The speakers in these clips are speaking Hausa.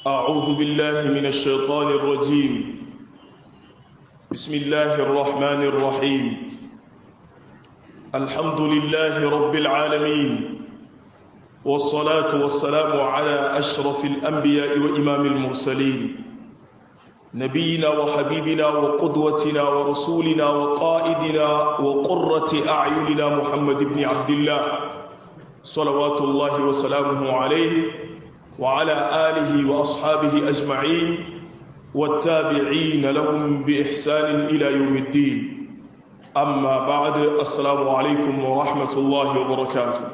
أعوذ بالله من الشيطان الرجيم بسم الله الرحمن الرحيم الحمد لله رب العالمين والصلاة والسلام على أشرف الأنبياء وإمام المرسلين نبينا وحبيبنا وقدوتنا ورسولنا وقائدنا وقرة أعيننا محمد بن عبد الله صلوات الله وسلامه عليه وعلى آله وأصحابه أجمعين والتابعين لهم بإحسان إلى يوم الدين أما بعد السلام عليكم ورحمة الله وبركاته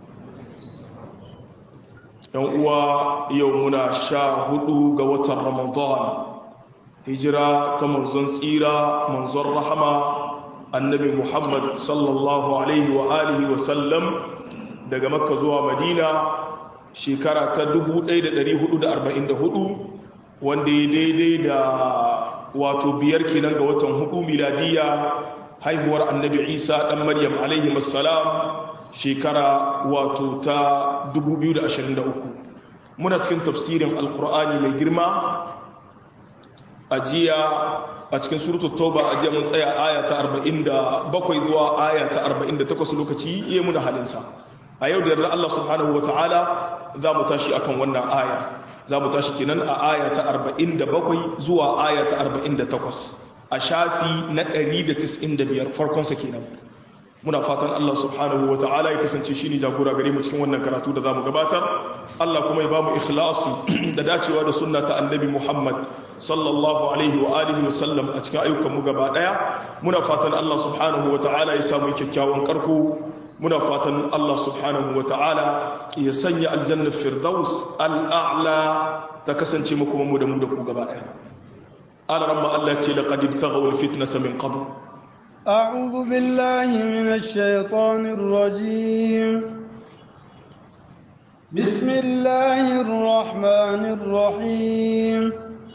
يومنا شاهد قوة رمضان هجرة تمنزن سيرة منزل رحمة النبي محمد صلى الله عليه وآله وسلم daga makka zuwa madina shekara ta 1444 wanda ya daidai da wato biyar kenan ga watan hudu miladiya haihuwar annabi isa dan maryam alaihi assalam shekara wato ta 2023 muna cikin tafsirin alkur'ani mai girma a jiya a cikin suratul tauba a jiya mun tsaya aya ta 47 zuwa aya ta 48 lokaci iya muna halinsa a yau da yarda Allah subhanahu wa ta'ala za mu tashi akan wannan aya za mu tashi kenan a aya ta 47 zuwa aya ta 48 a shafi na 195 farkonsa kenan muna fatan Allah subhanahu wa ta'ala ya kasance shi ne jagora gare mu cikin wannan karatu da za mu gabatar Allah kuma ya ba mu ikhlasi da dacewa da sunna ta annabi Muhammad sallallahu alaihi wa alihi wa sallam a cikin ayyukan mu gaba daya muna fatan Allah subhanahu wa ta'ala ya samu kyakkyawan karko muna fatan Allah subhanahu wa ta'ala ya sanya aljannar firdaus al'a'la ta kasance muku mu da mu da ku gaba ɗaya alaramma Allah ce laqad ibtaghaw alfitnata min qabl a'udhu billahi minash shaitanir rajim bismillahir rahmanir rahim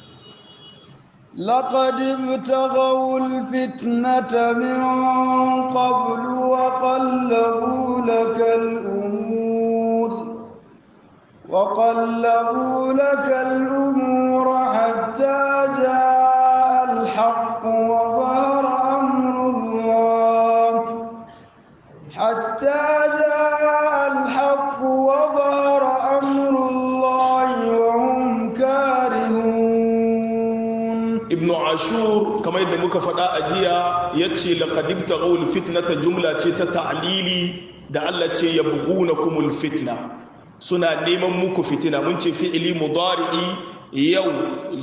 لقد ابتغوا الفتنة من قبل وقلبوا لك الأمور وقلبوا لك الأمور حتى جاء الحق وظهر أمر الله حتى جاء الحق وظهر أمر الله وهم كارهون ibn ashur kamar yadda muka faɗa a jiya ya ce laƙadib ta ƙaul fitnata jumla ce ta ta'alili da Allah ce ya na kumul fitna suna neman muku fitina mun ce fi'ili mudari'i yau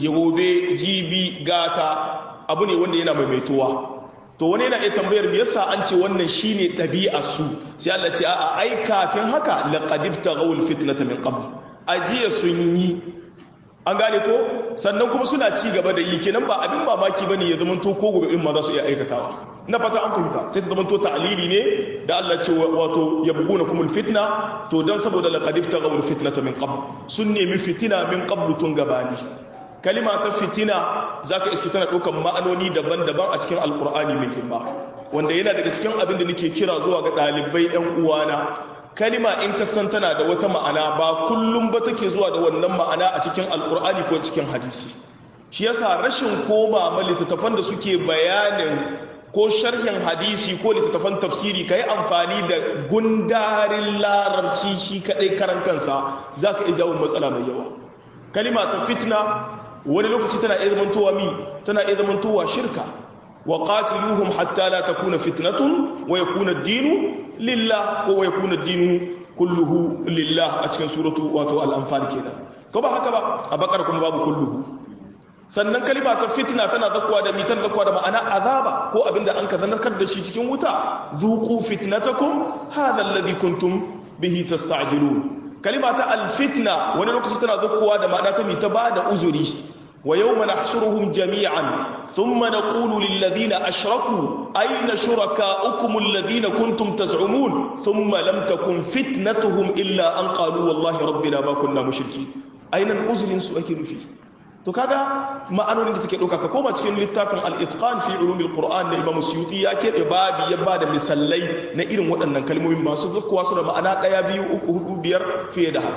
gobe jibi gata abu ne wanda yana maimaituwa to wani yana iya tambayar me yasa an ce wannan shine ɗabi'a su sai Allah ce a'a ai kafin haka laqadib ta ƙaul fitnata min qabl ajiya sun yi an gane ko sannan kuma suna ci gaba da yi kenan ba abin mamaki bane ya zama to ko gobe in ma za su iya aikatawa na fata an fahimta sai ta zama to ta'lili ne da Allah ce wato yabguna kumul fitna to dan saboda laqad ibtaghaw fitnata min qabl sun nemi fitina min qabl tun gabani kalima ta fitina zaka iske tana daukan ma'anoni daban-daban a cikin alqur'ani mai girma wanda yana daga cikin abin da nake kira zuwa ga dalibai ɗan uwana kalima in ka san tana da wata ma'ana ba kullum ba take zuwa da wannan ma'ana a cikin alkur'ani ko cikin hadisi shi yasa rashin koma ma littattafan da suke bayanin ko sharhin hadisi ko littattafan tafsiri ka yi amfani da gundarin larabci shi kaɗai karan kansa za ka iya jawo matsala mai yawa kalima ta fitna wani lokaci tana iya zamantowa mi tana iya zamantowa shirka wa qatiluhum hatta la takuna fitnatun wa yakuna ad-dinu lillah ko wa yakuna ad-dinu kulluhu lillah a cikin suratu wato al-anfal kenan ko ba haka ba a bakar kuma babu kulluhu sannan kalima ta fitna tana zakwa da mitan zakwa da ma'ana azaba ko abinda an ka zanarkar da shi cikin wuta zuqu fitnatakum hadha alladhi kuntum bihi tasta'jilun kalima ta al-fitna wani lokaci tana zakwa da ma'ana ta mita ba da uzuri ويوم نحشرهم جميعا ثم نقول للذين أشركوا أين شركاؤكم الذين كنتم تزعمون ثم لم تكن فتنتهم إلا أن قالوا والله ربنا ما كنا مشركين أين الأذن سؤكل فيه to kaga ma'anonin da take ɗauka ka koma cikin littafin al-itqan fi ulumil qur'an na imam suyuti ya keɓe babi ya bada misalai na irin waɗannan kalmomin masu zakkuwa su da ma'ana ɗaya biyu uku hudu biyar fiye da haka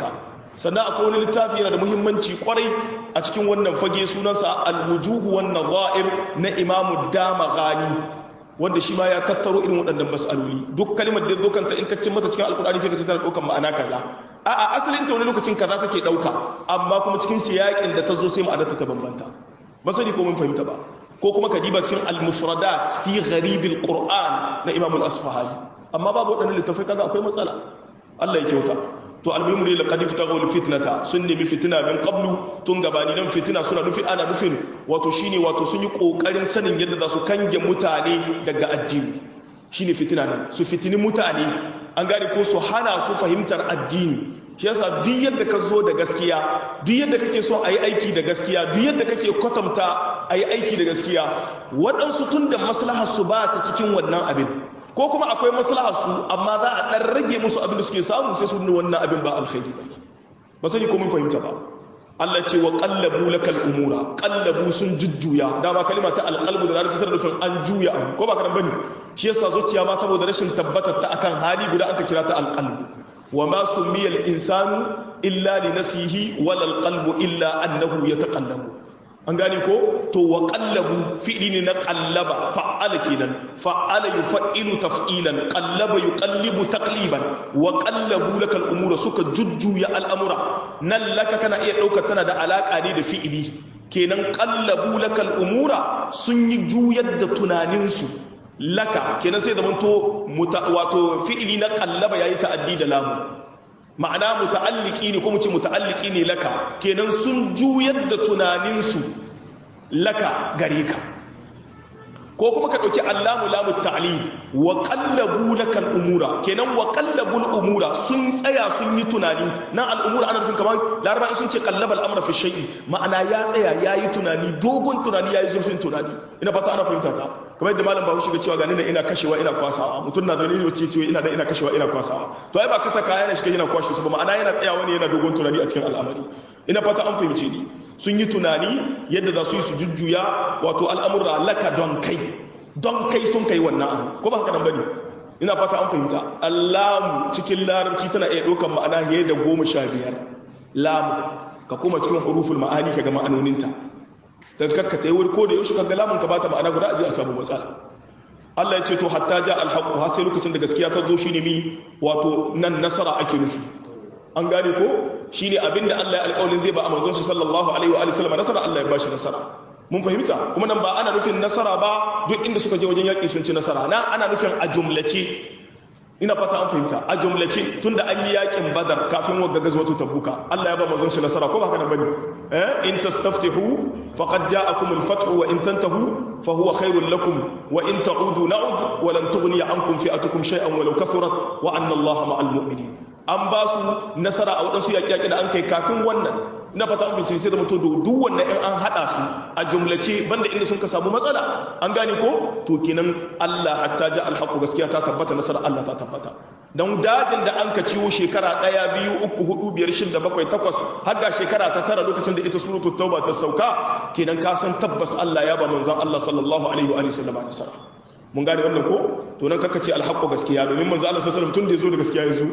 sannan akwai wani littafi yana da muhimmanci kwarai a cikin wannan fage sunansa al-wujuhu wan nadha'ir na imamu damaghani wanda shi ma ya tattaro irin waɗannan mas'aloli duk kalimar da zokanta in ka cin mata cikin alkur'ani sai ka ci tana ɗaukar ma'ana kaza a'a asalin ta wani lokacin kaza take ɗauka amma kuma cikin siyaƙin da ta zo sai ma'anarta ta bambanta ba sani ko mun fahimta ba ko kuma ka diba cikin al-mufradat fi gharibil qur'an na imam al-asfahani amma babu waɗannan littafai kaga akwai matsala Allah ya kyauta to almuhimu ne laqad iftaghaw fitnata sun nemi fitina min qablu tun gabani nan fitina suna nufi ana nufin wato shine wato sun yi kokarin sanin yadda za su kange mutane daga addini shine fitina nan su fitini mutane an gane ko su hana su fahimtar addini shi yasa duk yadda ka zo da gaskiya duk yadda kake so a yi aiki da gaskiya duk yadda kake kwatanta a yi aiki da gaskiya waɗansu tun da maslahar su ba ta cikin wannan abin ko kuma akwai maslahar su amma za a ɗan rage musu abin da suke samu sai su nuna wannan abin ba alkhairi ba ba sani ko mun fahimta ba Allah ce wa qallabu lakal umura qallabu sun jujjuya dama kalima ta alqalbu da larabci tana nufin an juya abu ko ba kadan bane shi yasa zuciya ma saboda rashin tabbatar ta akan hali guda aka kira ta alqalbu wa ma sumiya al-insanu illa li nasihi wala alqalbu illa annahu yataqallabu an gane ko to wa qallabu fi'li ne na qallaba fa'ala kenan fa'ala yuf'ilu taf'ilan qallaba yuqallibu taqliban wa qallabu lakal umura suka jujjuya al'amura nan laka kana iya daukar tana da alaka ne da fi'ili kenan qallabu lakal umura sun yi juyar da tunaninsu laka kenan sai da manto wato fi'ili na qallaba yayi ta'addi da lamu ma'ana muta'alliki ne ko mu ce muta'alliki ne laka kenan sun juyar da tunaninsu laka gare ka ko kuma ka ɗauki allamu lamu ta'ali wa qallabu lakal umura kenan wa qallabul umura sun tsaya sun yi tunani nan al'umura ana nufin kamar laraba sun ce qallaba al'amra fi shay'i ma'ana ya tsaya yayi tunani dogon tunani yayi zurfin tunani ina fata ana fahimta ta kamar yadda malam bahaushe ga cewa ga ni ina kashewa ina kwasawa mutum na zaune ne ce cewa ina da ina kashewa ina kwasawa to ai ba kasa kaya ne shi yana kwashe su ba ma'ana yana tsayawa ne yana dogon tunani a cikin al'amari ina fata an fahimce ni sun yi tunani yadda za su yi su jujjuya wato al'amurra laka don kai don kai sun kai wannan abu ko ba haka nan bane ina fata an fahimta allamu cikin larabci tana iya ɗaukar ma'ana fiye da goma sha biyar lamu ka koma cikin huruful ma'ani ka ga ma'anoninta daga kakka ta yi wuri ko da yaushe ka ga lamun ka bata ma'ana guda aje a samu matsala Allah ya ce to hatta ja alhaqu har sai lokacin da gaskiya ta zo shine mi wato nan nasara ake nufi an gane ko shine abinda Allah ya alƙawarin zai ba a manzon shi sallallahu alaihi wa alihi wasallam nasara Allah ya bashi nasara mun fahimta kuma nan ba ana nufin nasara ba duk inda suka je wajen yaƙi sun ci nasara na ana nufin a jumlace ina fata an fahimta a jumlace tunda an yi yaƙin badar kafin wagga gazwatu tabuka Allah ya ba manzon shi nasara ko ba haka nan bane eh in tastaftihu faqad ja'akum al-fath wa in tantahu fa huwa khairul lakum wa in ta'udu na'ud wa lan tughni ankum fi'atukum shay'an walau kathurat wa anna Allaha ma'al mu'minin an ba su nasara a waɗansu yaƙi-yaƙi da an kai kafin wannan na fata an fice sai da mutu duk wannan in an haɗa su a jumlace banda inda sun ka samu matsala an gane ko to kenan Allah hatta ja alhaqu gaskiya ta tabbata nasara Allah ta tabbata dan dajin da an ka ciwo shekara ɗaya biyu uku hudu biyar shida bakwai takwas har ga shekara ta tara lokacin da ita suratu tauba ta sauka kenan ka san tabbas Allah ya ba manzon Allah sallallahu alaihi wa sallam nasara mun gane wannan ko to nan kaka ce alhaqqu gaskiya domin manzo Allah sallallahu alaihi wasallam tun da yazo da gaskiya yazo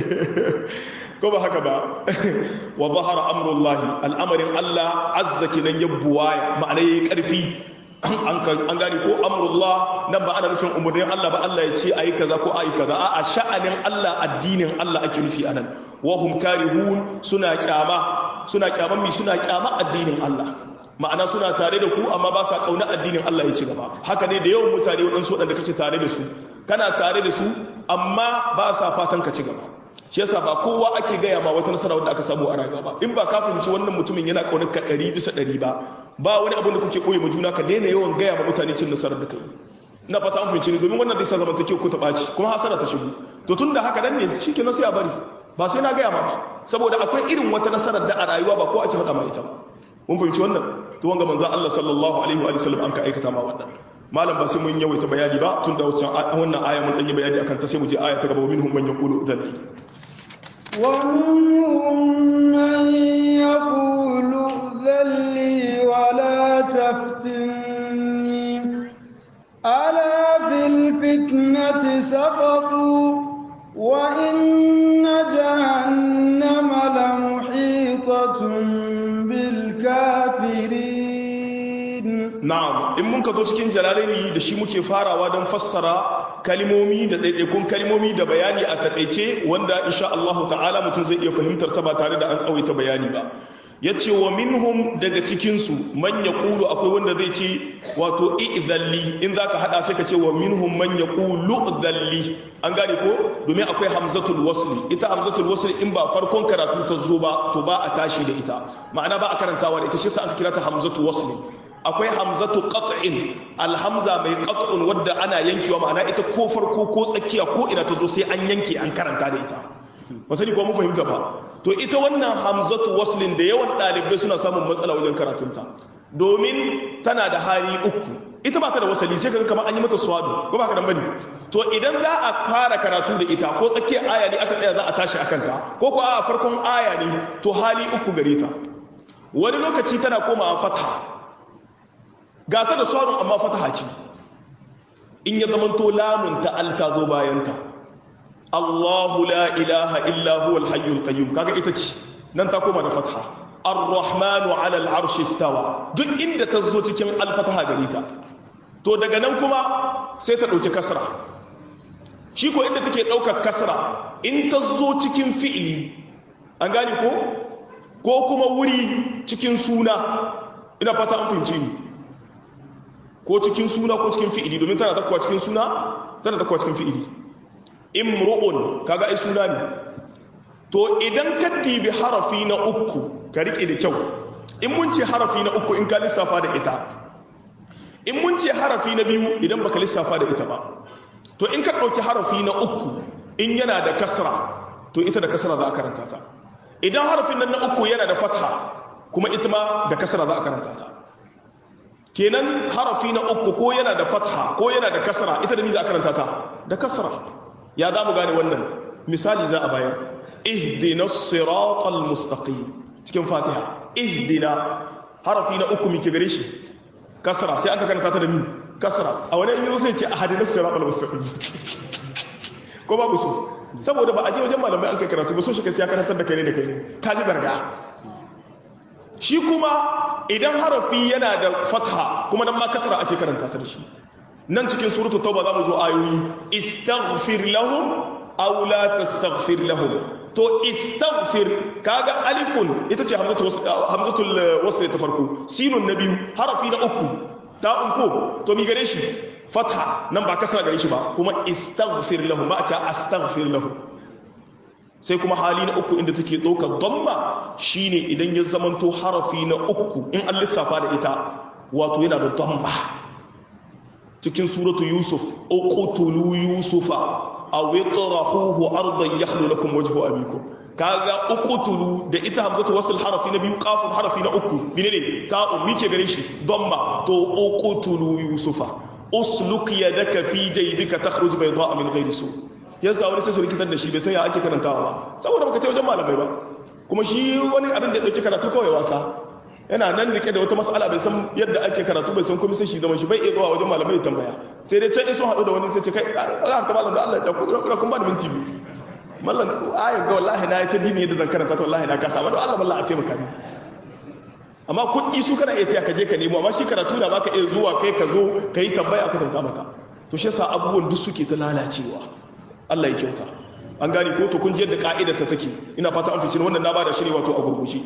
ko ba haka ba wa zahara amrullahi al'amarin Allah azza kinan yabbuwa ma'ana yayi karfi an gane ko amrullah nan ba ana nufin umurnin Allah ba Allah ya ce ayi kaza ko ayi kaza a'a sha'anin Allah addinin Allah ake nufi anan wa hum karihun suna kyama suna kyaman mi suna kyama addinin Allah ma'ana suna tare da ku amma ba sa kauna addinin Allah ya ci gaba haka ne da yawan mutane waɗansu waɗanda kake tare da su kana tare da su amma ba sa fatan ka ci gaba shi yasa ba kowa ake gaya ma wata nasara wadda aka samu a rayuwa ba in ba ka fahimci wannan mutumin yana kaunar ka ɗari bisa ɗari ba ba wani abin da kuke koyi ma juna ka daina yawan gaya ma mutane cin nasarar da kai ina fata an fahimci ni domin wannan zai sa zamantakewa ko ta ɓaci kuma hasara ta shigo to tun da haka nan ne shi ke sai a bari ba sai na gaya ma ba saboda akwai irin wata nasarar da a rayuwa ba ko ake faɗa ma ita ba mun fahimci wannan to wanga manzo Allah sallallahu alaihi wa sallam an ka aikata ma wannan malam ba sai mun yawaita bayani ba tun da wancan wannan aya mun dan yi bayani akan ta sai mu je aya ta gaba minhum man yaqulu udalli wa minhum man yaqulu udalli wa la taftinni ala bil fitnati saqatu wa inna jahannama la na'am in mun ka zo cikin jalalaini da shi muke farawa don fassara kalimomi da ɗaiɗaikun kalimomi da bayani a takaice wanda insha Allah ta'ala mutum zai iya fahimtar sa ba tare da an tsawaita bayani ba ya ce wa minhum daga cikinsu man ya ƙulu akwai wanda zai ce wato i'zalli in za ka haɗa sai ka ce wa minhum man ya ƙulu zalli an gane ko domin akwai hamzatul wasli ita hamzatul wasli in ba farkon karatu ta zo ba to ba a tashi da ita ma'ana ba a karantawa da ita shi sa aka kira ta hamzatul wasli akwai hamzatu qat'in alhamza mai qat'un wadda ana yankewa ma'ana ita ko farko ko tsakiya ko ina ta zo sai an yanke an karanta da ita ba sani ko mun fahimta ba to ita wannan hamzatu waslin da yawan ɗalibai suna samun matsala wajen karatunta domin tana da hali uku ita ba ta da wasali sai kaga kamar an yi mata swado ko ba ka dan bane to idan za a fara karatu da ita ko tsakiyar aya ne aka tsaya za a tashi akan ta ko ko a farkon aya ne to hali uku gare ta wani lokaci tana komawa fatha ga ta da swadon amma fataha ce in ya zamanto lamun ta alta zo bayan ta Allahu la ilaha illa huwa al-hayyul qayyum kaga ita ce nan ta koma da fatha ar-rahmanu 'ala al-'arshi istawa duk inda ta zo cikin al-fataha gare ta to daga nan kuma sai ta dauki kasra shi ko inda take daukar kasra in ta zo cikin fi'ili an gane ko ko kuma wuri cikin suna ina fata an fahimci ni ko cikin suna ko cikin fi'ili domin tana takwa cikin suna tana takwa cikin fi'ili imru'un kaga ai suna ne to idan ka dibi harafi na uku ka rike da kyau in mun ce harafi na uku in ka lissafa da ita in mun ce harafi na biyu idan baka lissafa da ita ba to in ka ɗauki harafi na uku in yana da kasra to ita da kasra za a karanta ta idan harafin nan na uku yana da fatha kuma ita ma da kasra za a karanta ta kenan harafi na uku ko yana da fatha ko yana da kasra ita da ni za a karanta ta da kasra ya za mu gane wannan misali za a bayar ihdina siratal mustaqim cikin fatiha ihdina harafi na uku muke gare shi kasra sai aka karanta ta da ni kasra a wani in yazo sai ce ahadina siratal mustaqim ko babu su saboda ba a je wajen malamai an kai karatu ba so shi kai sai ya karantar da kai ne da kai ne ka ji darga shi kuma idan harafi yana da fatha kuma nan ma kasra ake karanta ta da shi nan cikin suratu tauba za mu zo ayoyi istaghfir lahum aw la tastaghfir lahum to istaghfir kaga alifun ita ce hamzatul hamzatul wasl ta farko sinun na biyu harafi na uku ta unko to mi gare shi fatha nan ba kasra gare shi ba kuma istaghfir lahum ba ta astaghfir lahum sai kuma hali na uku inda take ɗaukar damma shine idan ya zamanto harafi na uku in an lissafa da ita wato yana da damma cikin suratu yusuf uqtulu yusufa aw itrahuhu ardan yakhlu lakum wajhu abikum kaga uqtulu da ita hamzatu wasl harafi na biyu qafun harafi na uku menene ta ummi ke gare shi damma to uqtulu yusufa usluk yadaka fi jaybika takhruj bayda min ghairi su yasa wani sai su rikitar da shi bai san ya ake karantawa ba saboda baka ce wajen malamai ba kuma shi wani abin da ya dauki karatu kawai wasa yana nan rike da wata mas'ala bai san yadda ake karatu bai san kuma sai shi zaman shi bai iya zuwa wajen malamai ya tambaya sai dai can in sun haɗu da wani sai ce kai Allah ta malam da Allah da kun ba da minti biyu mallan ayan ga wallahi na yi ta dini yadda zan karanta ta wallahi na kasa amma Allah wallahi a taimaka ni amma kuɗi su kana iya taya ka je ka nemo amma shi karatu na baka iya zuwa kai ka zo ka yi tambaya aka tanta maka to shi yasa abubuwan duk suke ta lalacewa Allah ya kyauta an gane ko to kun ji yadda ka'idar ta take ina fata an fice wannan na bada shi ne wato a gurguje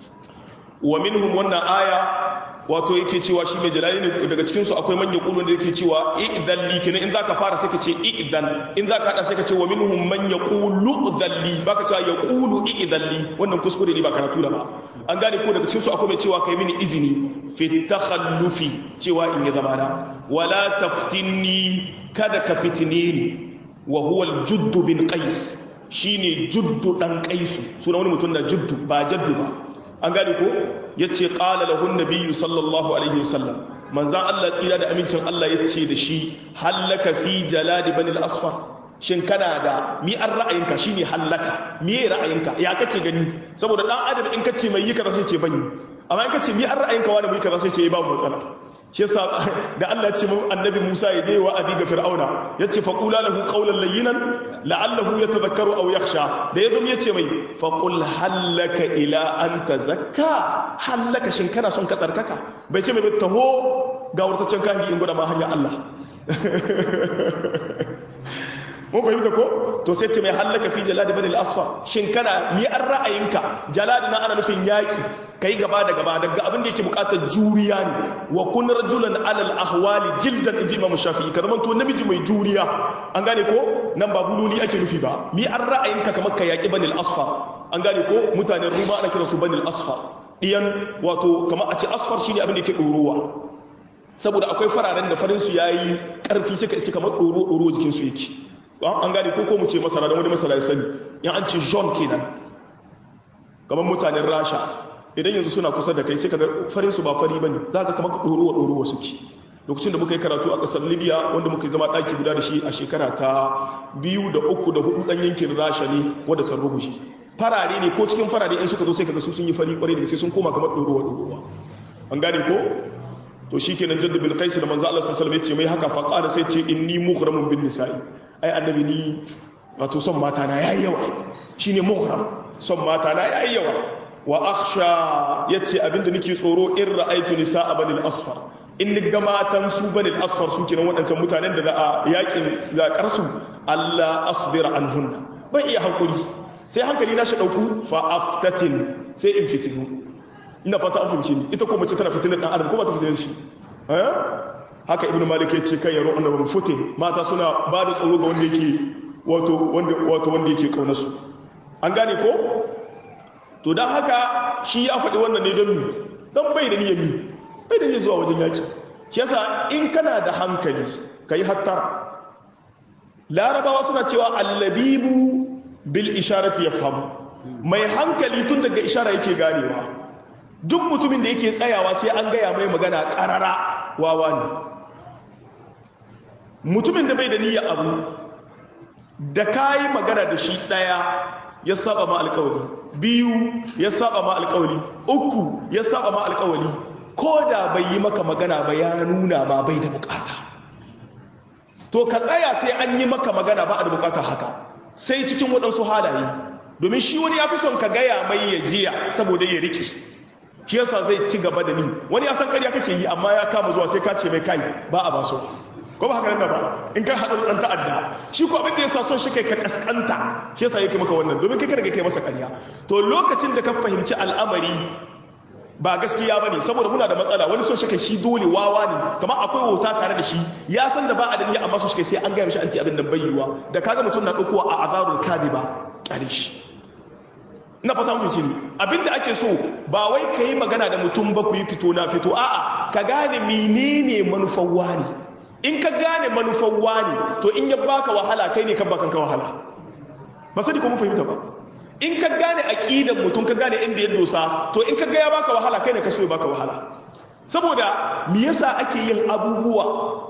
wa minhum wannan aya wato yake cewa shi mai jalali ne daga cikin su akwai manyan kulun da yake cewa idan li kenan in zaka fara sai ka ce idan in zaka hada sai ka ce wa minhum man yaqulu dhalli baka cewa yaqulu idan li wannan kuskure ne ba karatu da ba an gane ko daga cikin su akwai mai cewa kai mini izini fi takhallufi cewa in ya zamana wala taftinni kada ka fitine ni wa huwa al-judd bin qais shine juddu dan qaisu sunan wani mutum da juddu ba jaddu ba an gane ko yace qala lahu an-nabiy sallallahu alaihi wasallam manzan Allah tsira da amincin Allah yace da shi hallaka fi jaladi bani al-asfar shin kana da mi an ra'ayinka shine hallaka me ra'ayinka ya kake gani saboda dan adam in kace mai yi kaza sai ce bani amma in kace mi an ra'ayinka wani mai kaza sai ce ba matsala shi yasa da Allah ya ce mun annabi Musa ya je wa abi ga Fir'auna yace fa qula lahu qawlan layyinan la'allahu yatadhakkaru aw yakhsha da yazo ya ce mai fa qul hallaka ila an tazakka hallaka shin kana son ka tsarkaka bai ce mai taho gawartaccen kahiri in gwada ma hanyar Allah mun fahimta ko to sai ce mai hallaka fi jaladi bani al-asfar shin kana ni an ra'ayinka jaladi na ana nufin yaki kai gaba da gaba daga abin da yake bukatar juriya ne wa kun rajulan alal ahwali jildan inji imam shafi'i ka zaman to namiji mai juriya an gane ko nan ba bululi ake nufi ba mi an ra'ayinka kamar ka yaki bani al-asfar an gane ko mutanen ruma ana kiransu bani al-asfar diyan wato kamar a ce asfar shine abin da yake ɗorowa saboda akwai fararen da farin su yayi karfi suka iske kamar ɗoro ɗoro jikin su yake an gane ko ko mu ce masara don wani masara ya sani in an ce john kenan kamar mutanen rasha idan yanzu suna kusa da kai sai ka ga farin su ba fari bane za ka kamar ɗorowa ɗorowa suke lokacin da muka yi karatu a ƙasar libya wanda muka yi zama ɗaki guda da shi a shekara ta biyu da uku da hudu ɗan yankin rasha ne wadda ta rubuce farare ne ko cikin farare in suka zo sai kaga su sun yi fari kwarai da sai sun koma kamar ɗorowa ɗorowa an gane ko to shi kenan jaddu bin qais da manzo Allah sallallahu alaihi wasallam ya ce mai haka fa qala sai ce inni mughramun bin nisa'i ai annabi ni wato son mata na yayi yawa shine mughram son mata na yayi yawa wa akhsha yace abinda nake tsoro in ra'aytu nisa'a banil asfar in ni ga matan su banil asfar su kenan waɗancan mutanen da za a yakin zakar su Allah asbira anhunna ban iya hankuri sai hankali na shi dauku fa aftatin sai in fitinu ina fata an fahimci ni ita ko mace tana fitinar dan adam ko ba ta fitinar shi eh haka ibnu malik ya ce kai yaro annabi futin mata suna ba da tsoro ga wanda yake wato wanda wato wanda yake kaunar su an gane ko to dan haka shi ya faɗi wannan ne don mi don bai da niyyar mi bai da niyyar zuwa wajen yaki shi yasa in kana da hankali kai hattara larabawa suna cewa allabibu bil isharati yafhamu mai hankali tun daga ishara yake ganewa duk mutumin da yake tsayawa sai an gaya mai magana karara wawa ne mutumin da bai da niyyar abu da kayi magana da shi daya ya saba ma alkawali biyu ya saba ma alkawali uku ya saba ma alkawali ko da bai yi maka magana ba ya nuna ma bai da bukata to ka tsaya sai an yi maka magana ba a da bukata haka sai cikin waɗansu halaye domin shi wani ya fi son ka gaya mai ya jiya saboda ya rike shi yasa zai ci gaba da ni wani ya san karya kake yi amma ya kama zuwa sai ka ce mai kai ba a baso ko ba haka nan ba in ka haɗa ɗan ta'adda shi ko abin da yasa son shi kai ka kaskanta shi yasa yake maka wannan domin kai kada kai masa karya to lokacin da ka fahimci al'amari ba gaskiya ba ne saboda muna da matsala wani son shi kai shi dole wawa ne kamar akwai wauta tare da shi ya san da ba a da niyya amma son shi kai sai an gaya mishi an ce abin nan bai yiwuwa da kaga mutum na ɗaukowa a azarul kadiba kyale shi na fata mutunci ne abinda ake so ba wai ka yi magana da mutum ba ku yi fito na fito a'a ka gane menene manufar wani in ka gane manufar wani to in ya baka wahala kai ne kan bakan ka wahala ba sani ko mu fahimta ba in ka gane aqidan mutum ka gane inda ya dosa to in ka ga ya baka wahala kai ne ka so ya baka wahala saboda me yasa ake yin abubuwa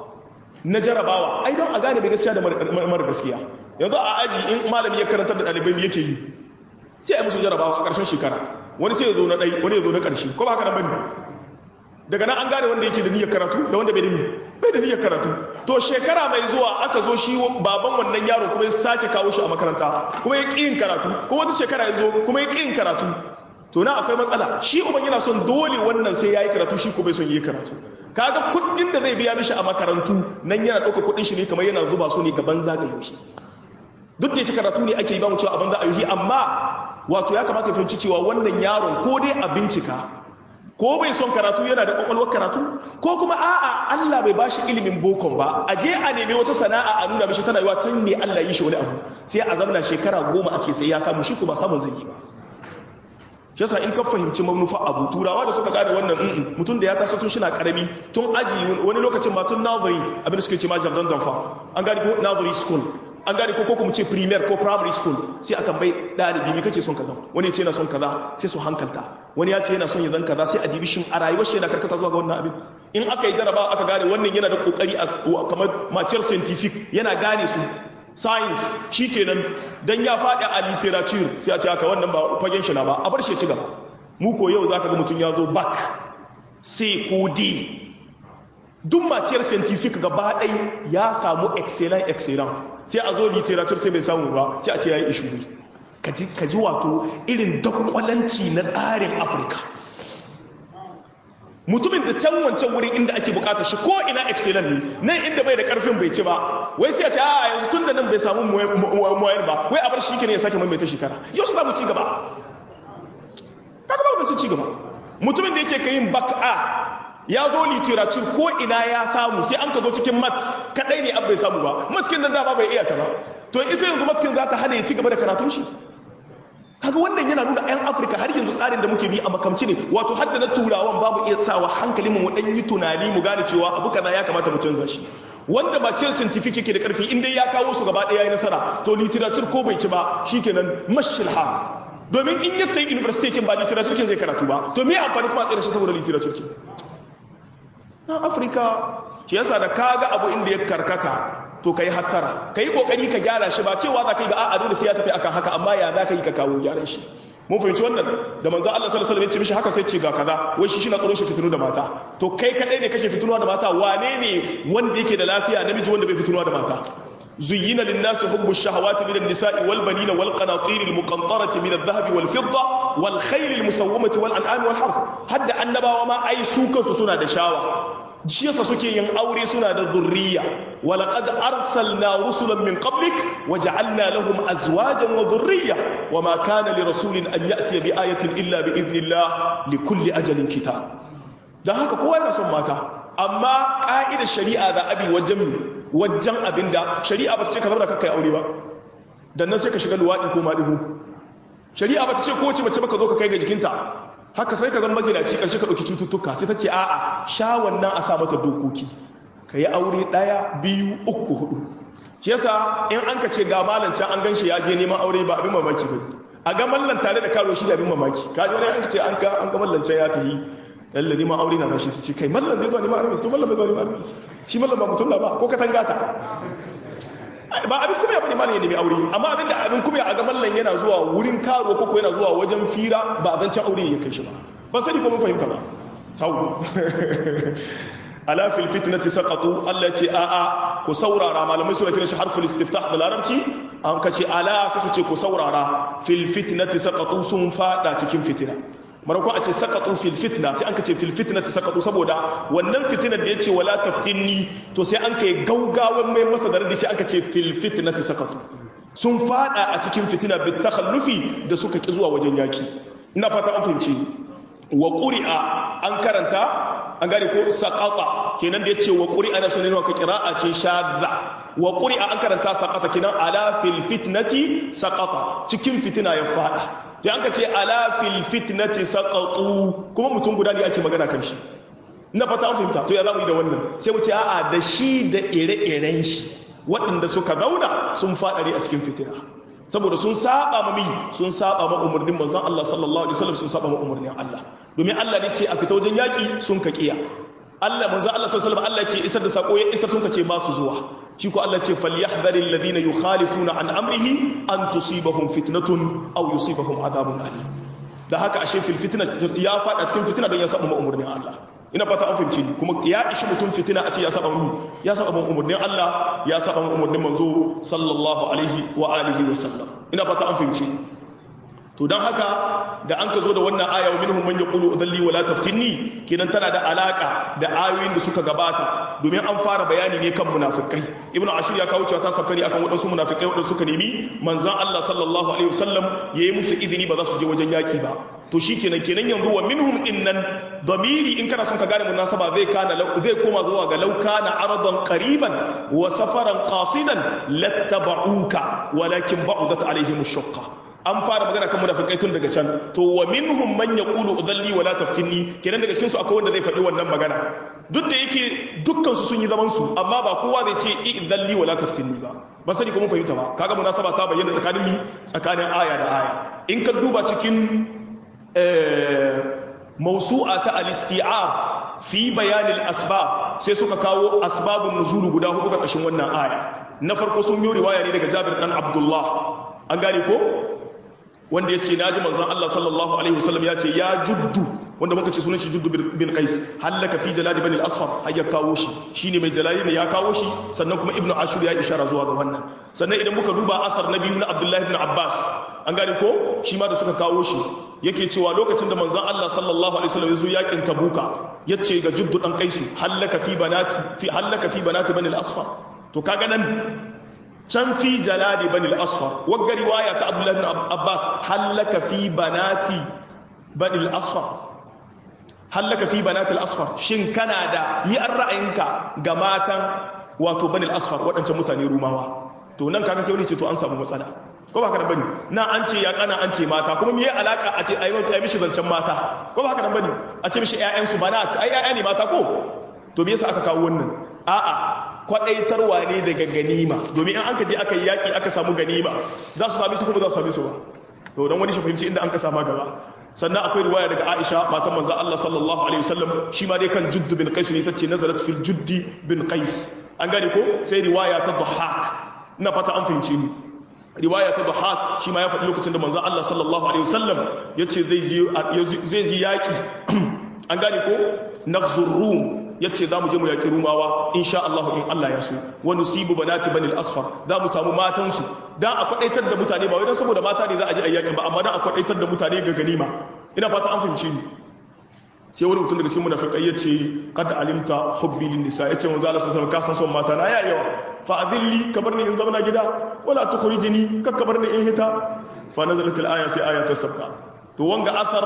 na jarabawa ai don a gane mai gaskiya da mara gaskiya yanzu a aji in malami ya karantar da ɗalibai yake yi sai a musu jarabawa a ƙarshen shekara wani sai ya zo na ɗai wani ya zo na ƙarshe ko ba haka nan bane daga nan an gane wanda yake da niyyar karatu da wanda bai da niyyar bai da niyyar karatu to shekara mai zuwa aka zo shi baban wannan yaro kuma ya sake kawo shi a makaranta kuma ya ƙi yin karatu kuma wata shekara ya zo kuma ya ƙi yin karatu to na akwai matsala shi uban yana son dole wannan sai ya yi karatu shi ko bai son yi karatu kaga kuɗin da zai biya mishi a makarantu nan yana ɗauka kuɗin shi ne kamar yana zuba su ne gaban zagaye shi duk da yake karatu ne ake yi ba mu cewa abin za a yi amma wato ya kamata ya fahimci cewa wannan yaron ko dai a bincika ko bai son karatu yana da kwakwalwar karatu ko kuma a'a Allah bai bashi ilimin bokon ba a je a nemi wata sana'a a nuna mishi tana yiwa tun ne Allah yi shi wani abu sai a zamana shekara goma a ce sai ya samu shi kuma samun zai yi ba shi yasa in ka fahimci manufa abu turawa da suka gane wannan mutum da ya taso tun shina karami tun aji wani lokacin ma tun nazari abin da suke ce ma jardin danfa an gane ko nazari school an gane ko kuma ce premier ko primary school sai a tambayi ɗalibi me kake son kaza wani ya ce yana son kaza sai su hankalta wani ya ce yana son ya zan kaza sai a dibi shin a rayuwar shi yana karkata zuwa ga wannan abin in aka yi jaraba aka gane wannan yana da kokari a kamar maciyar scientific yana gane su science shi kenan dan ya faɗi a literature sai a ce haka wannan ba fagen shi na ba a bar shi ya ci gaba mu ko yau zaka ga mutum ya zo back sai ko d duk maciyar scientific gaba ɗai ya samu excellent excellent sai a zo literature sai bai samu ba sai a ce ya yi ishuri ka ji wato irin dakwalanci na tsarin afirka mutumin da can wancan wurin inda ake bukatar shi ko ina excellent ne nan inda bai da karfin bai ci ba wai sai a ce a yanzu tun da nan bai samu muwayar ba wai a bar shi ne ya sake maimaita shekara yau shi za mu ci gaba kaga ba mutum ci gaba mutumin da yake kayin back a ya zo literature ko ina ya samu sai an ka zo cikin mat kadai ne bai samu ba matkin nan dama bai iya ta ba to ita yanzu matkin za ta hana ya ci gaba da karatun shi kaga wannan yana nuna 'yan afirka har yanzu tsarin da muke bi a makamci ne wato har da na turawan babu iya sawa hankali mu dan yi tunani mu gane cewa abu kaza ya kamata mu canza shi wanda ba cin scientific yake da karfi in dai ya kawo su gaba ɗaya yayi nasara to literature ko bai ci ba shikenan mashilha domin in ya tayi university kin ba literature kin zai karatu ba to me amfani kuma a tsira shi saboda literature kin na afirka shi yasa da kaga abu inda ya karkata to kai hattara kai kokari ka gyara shi ba cewa za ka yi ba a'a dole sai ya tafi akan haka amma ya za ka yi ka kawo gyaran shi mun fahimci wannan da manzo Allah sallallahu alaihi wasallam ya ce mishi haka sai ce ga kaza wai shi shi na tsaro shi fitinu da mata to kai kadai ne kake fitinuwa da mata wane ne wanda yake da lafiya namiji wanda bai fitinuwa da mata زين للناس حب الشهوات من النساء والبنين والقناطير المقنطرة من الذهب والفضة والخيل المسومة والأنعام والحرث حد أنبا وما أي سوكا سنة دشاوة shi yasa suke yin aure suna da zurriya walaqad arsalna rusulan min qablik waja'alna lahum azwajan wa dhurriyya wama kana li rasulin an ya'ti bi ayatin illa bi idnillah li kulli ajalin kitab dan haka kowa yana son mata amma ka'idar shari'a da abi wajen wajen abinda shari'a ba ta ce ka zama kakkai aure ba dan nan sai ka shiga luwadi ko maɗigo shari'a ba ta ce kowace mace baka zo ka kai ga jikinta haka sai ka zama mazinaci ƙarshe ka ɗauki cututtuka sai ta ce a'a sha wannan a sa mata dokoki ka yi aure ɗaya biyu uku hudu shi yasa in an ka ce ga malam can an ganshi ya je neman aure ba abin mamaki ba a ga mallan tare da karo shi da abin mamaki ka ji wani an ka ce an ga an ga mallan can ya tafi lalle neman aure na rashi su ce kai mallan zai zo neman aure to mallan bai zo neman aure shi mallan ba mutum na ba ko ka tangata ba abin kuma ya bane malam ya nemi aure amma abin da abin kuma a ga mallan yana zuwa wurin karo ko yana zuwa wajen fira ba zancen aure ya kai shi ba ban sani ko mun fahimta ba tawo ala fil fitnati saqatu Allah ce a a ku saurara malamai suna kiran shi harful istiftah da larabci an kace ala sai su ce ku saurara fil fitnati saqatu sun fada cikin fitina marako a ce sakatu fil fitna sai an ka ce fil fitna ta sakatu saboda wannan fitinar da ya ce wala taftinni to sai an kai gaugawan mai masa da sai an ka ce fil fitna ta sakatu sun fada a cikin fitina bit takhallufi da suka ki zuwa wajen yaki ina fata an fahimci wa quri'a an karanta an gane ko saqata kenan da yace wa quri'a na sunan ka qira'a ce shadda wa quri'a an karanta saqata kenan ala fil fitnati saqata cikin fitina ya fada da an ka ce ala fil fitnati saqatu kuma mutum guda ne ake magana kan shi ina fata an fahimta to ya zamu yi da wannan sai mu ce a'a da shi da ire-iren shi waɗanda suka zauna sun faɗare a cikin fitina saboda sun saba ma mi sun saba ma umarnin manzon Allah sallallahu alaihi wasallam sun saba ma umarnin Allah domin Allah ne ce a fita wajen yaki sun ka kiya Allah manzon Allah sallallahu alaihi wasallam Allah ce isar da sako ya isar sun ka ce ba su zuwa shi ko Allah ce falyahdhari alladhina yukhalifuna an amrihi an tusibahum fitnatun aw yusibahum adhabun alim da haka ashe fil fitna ya fada cikin fitina don ya saba umarnin Allah ina fata an fahimci ni kuma ya ishi mutum fitina a ce ya saba mu ya saba umarnin Allah ya saba umarnin manzo sallallahu alaihi wa alihi wa sallam ina fata an fahimci to dan haka da an ka zo da wannan aya wa minhum man yaqulu udalli wala taftinni kenan tana da alaka da ayoyin da suka gabata domin an fara bayani ne kan munafikai ibnu ashur ya kawo cewa ta sabkari akan wadansu munafikai wadanda suka nemi manzon Allah sallallahu alaihi wasallam yayi musu izini ba za su je wajen yaki ba to shikenan kenan yanzu wa minhum innan damiri in kana son ka gane munasaba zai kana zai koma zuwa ga law kana aradan qariban wa safaran qasidan lattaba'uka walakin ba'udat alaihim ash-shaqqa an fara magana kan munafikai tun daga can to wa minhum man yaqulu udalli wala taftinni kenan daga cikin su akwai wanda zai faɗi wannan magana duk da yake dukkan su sun yi zaman su amma ba kowa zai ce idalli wala taftinni ba ba sani ko mun fahimta ba kaga munasaba ta bayyana tsakanin mi tsakanin aya da aya in ka duba cikin mawsu'a ta al-isti'ab fi bayan al-asbab sai suka kawo asbabun nuzul guda hudu karkashin wannan aya na farko sun yi riwaya ne daga Jabir dan Abdullah an gane ko wanda ya ce na ji manzan Allah sallallahu Alaihi wasallam ya ce ya juddu wanda muka ce sunan shi juddu bin qais hallaka fi jalali bani al-asfar har ya kawo shi shine mai jalali ne ya kawo shi sannan kuma ibnu ashur ya ishara zuwa ga wannan sannan idan muka duba asar na biyu na abdullahi ibn abbas an gane ko shi ma da suka kawo shi yake cewa lokacin da manzon Allah sallallahu alaihi wasallam ya zo yakin tabuka yace ga juddu dan kaisu hallaka fi banati fi hallaka fi banati bani al-asfar to kaga nan can fi jaladi bani al-asfar wagga riwaya ta Abdullah ibn Abbas hallaka fi banati bani al-asfar hallaka fi banati al-asfar shin kana da mi an ra'ayinka ga matan wato bani al-asfar waɗancan mutane rumawa to nan kaga sai wani ce to an samu matsala ko ba haka nan bane na an ce ya kana an ce mata kuma me alaka a ce ai ai mishi zancen mata ko ba haka nan bane a ce mishi ƴaƴan su bana ai ƴaƴa ne mata ko to me yasa aka kawo wannan a'a kwadaitarwa ne daga ganima domin in an ka je aka yi yaki aka samu ganima za su sami su kuma za su sami su ba to dan wani shi fahimci inda an ka sama gaba sannan akwai riwaya daga Aisha matan manzo Allah sallallahu alaihi wasallam shi ma dai kan Judd bin Qais ne tace nazarat fil Juddi bin Qais an gane ko sai riwaya ta Dhahhak ina fata an fahimce ni riwaya ta Dhahhak shi ma ya faɗi lokacin da manzo Allah sallallahu alaihi wasallam yace zai je zai ji yaki an gane ko nafzur rum yace za mu je mu yaki rumawa insha Allah in Allah ya so wa nusibu banati banil asfar za mu samu matan su dan a kwadaitar da mutane ba wai dan saboda mata ne za a je ayyakin ba amma dan a kwadaitar da mutane ga ganima ina fata an fahimce ni sai wani mutum daga cikin munafikai yace kad alimta hubbi lin nisa yace manzo Allah sallallahu alaihi wasallam ka san son mata na ya yawa fa adilli kabar ni in zama gida wala tukhrijini ka kabar ni in hita fa nazalat al aya sai aya ta sabka to wanga athar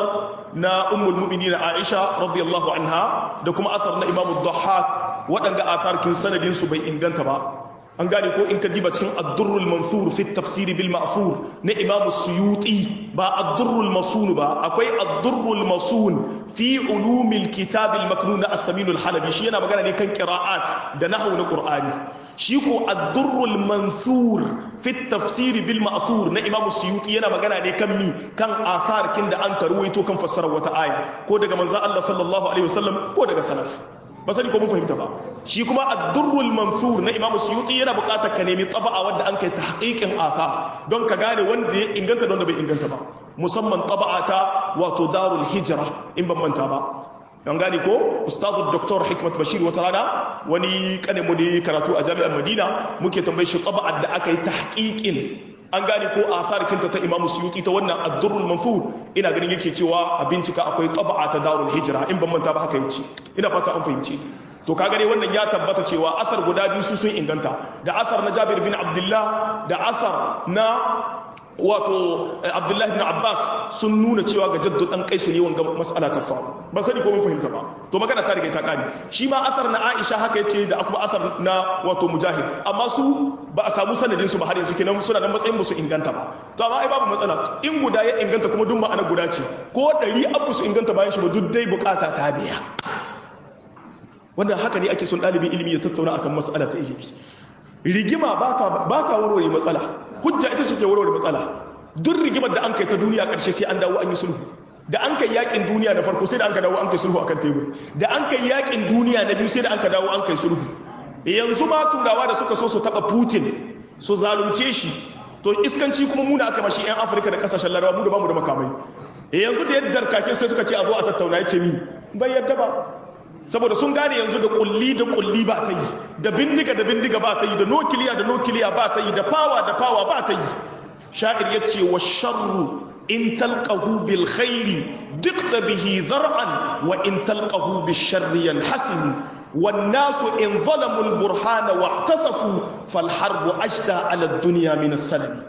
na ummul mu'minin Aisha radiyallahu anha da kuma athar na Imam ad-Dhahhak wadanga athar kin sanadin su bai inganta ba an gane ko in ka diba cikin ad-durrul mansur fi at-tafsir bil ma'thur na Imam Suyuti ba ad-durrul masun ba akwai ad-durrul masun fi ulumil kitab al-maknun as-samin al-halabi shi yana magana ne kan qira'at da nahwu na Qur'ani shi ko ad-durrul mansur fi at-tafsir bil ma'thur na Imam Suyuti yana magana ne kan mi kan athar kin da an karuwaito kan fassarar wata aya ko daga manzo Allah sallallahu alaihi wasallam ko daga salaf ba sani ko mun fahimta ba shi kuma ad-durrul mansur na Imam Suyuti yana buƙatar ka nemi taba'a wanda an kai tahqiqin athar don ka gane wanda ya inganta da wanda bai inganta ba musamman taba'a ta wato darul hijra in ban manta ba an gane ko ustazu Dr. Hikmat Bashir wata rana wani kane mu ne karatu a jami'ar Madina muke tambaye shi taba'ar da aka yi tahqiqin an gane ko athar kinta ta Imam Suyuti ta wannan ad-durrul mansur ina ganin yake cewa a bincika akwai taba'a ta darul hijra in ban manta ba haka yace ina fata an fahimci to ka gane wannan ya tabbata cewa asar guda biyu su sun inganta da asar na Jabir bin Abdullah da asar na wato Abdullah ibn Abbas sun nuna cewa ga jaddu dan kaisu ne wanga mas'ala ta faru ban sani ko mun fahimta ba to magana ta riga ta kare shi ma asar na Aisha haka yace da kuma asar na wato Mujahid amma su ba a samu sanadin su ba har yanzu kenan suna da matsayin ba su inganta ba to amma ai babu matsala in guda ya inganta kuma duk ma'ana guda ce ko ɗari abu su inganta bayan shi ba duk dai bukata ta biya wannan haka ne ake son ɗalibin ilimi ya tattauna akan matsala ta ilimi rigima ba ta warware matsala hujja ita ce ke warware matsala duk rigimar da an kai ta duniya ƙarshe sai an dawo an yi sulhu da an kai yakin duniya na farko sai da an ka dawo an kai sulhu akan tebur da an kai yakin duniya na biyu sai da an ka dawo an kai sulhu yanzu ma turawa da suka so su taɓa putin su zalunce shi to iskanci kuma muna aka mashi 'yan afirka da kasashen larabawa mu da bamu da makamai yanzu da yadda kake sai suka ce a zo a tattauna ya ce mi bai yadda ba saboda sun gane yanzu da kulli da kulli ba ta yi da bindiga da bindiga ba ta yi da nokiliya da nokiliya ba ta yi da fawa da fawa ba ta yi sha'ir ya ce wa sharru in talqahu bil khairi dukta bihi zar'an wa in talqahu bil sharri yanhasimi wan nasu in zalamu al burhana wa tasafu fal harbu ajda ala dunya min as-salami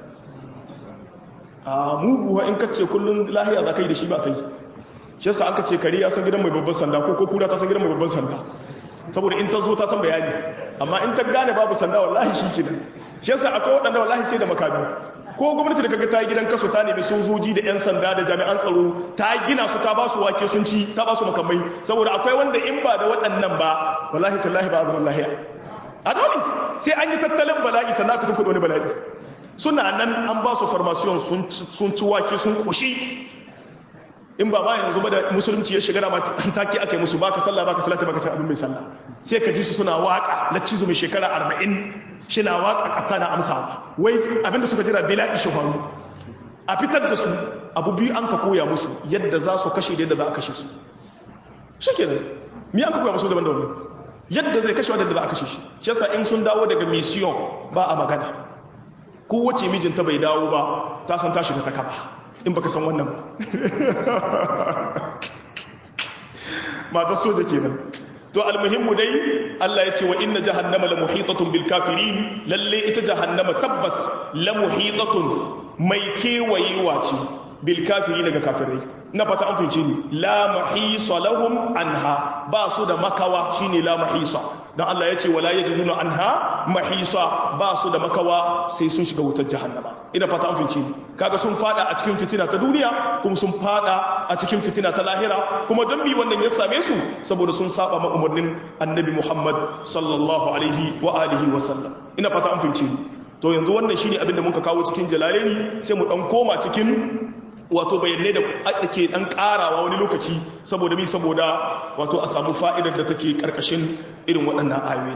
a muguwa in kace kullun lahiya zakai da shi ba ta yi shi yasa aka ce kare ya san gidan mai babban sanda ko ko kura ta san gidan mai babban sanda saboda in ta zo ta san bayani amma in ta gane babu sanda wallahi shi kenan shi yasa akwai waɗanda wallahi sai da makami ko gwamnati da kaga ta yi gidan kaso ta nemi sojoji da yan sanda da jami'an tsaro ta gina su ta ba su wake sun ci ta ba su makamai saboda akwai wanda in ba da waɗannan ba wallahi tallahi ba a zaman lahiya a dole sai an yi tattalin bala'i sannan aka tunkuɗe wani bala'i suna nan an ba su farmasiyon sun ci wake sun ƙoshi in ba ma yanzu ba da musulunci ya shiga da matan take aka yi musu baka sallah baka salata baka cin abin mai sallah sai ka ji su suna waka laccizu mai shekara arba'in shi na waka katta na amsa wai abinda suka jira bila ishe faru a fitar da su abu biyu an ka koya musu yadda za su kashe da yadda za a kashe su shi kenan mi an ka koya musu daban da wani yadda zai kashe wadda za a kashe shi shi yasa in sun dawo daga mission ba a magana kowace mijinta bai dawo ba ta san ta shiga ta kaba in baka san wannan ba matar soja kenan to almuhimmu dai Allah ya ce wa inna jahannama la muhitatun bil kafirin lalle ita jahannama tabbas la muhitatun mai kewayewa ce bil kafirin daga kafirai na fata an fince ni la mahisa lahum anha ba su da makawa shine la mahisa dan Allah ya ce wala yajiduna anha mahisa ba su da makawa sai sun shiga wutar jahannama ina fata an fince ni kaga sun fada a cikin fitina ta duniya kuma sun fada a cikin fitina ta lahira kuma don mi wannan ya same su saboda sun saba ma umarnin annabi Muhammad sallallahu alaihi wa alihi wa sallam ina fata an fince ni to yanzu wannan shine abin da muka kawo cikin jalalaini sai mu dan koma cikin wato bayanai da ake dan karawa wani lokaci saboda mi saboda wato a samu fa'idar da take karkashin irin waɗannan ayoyin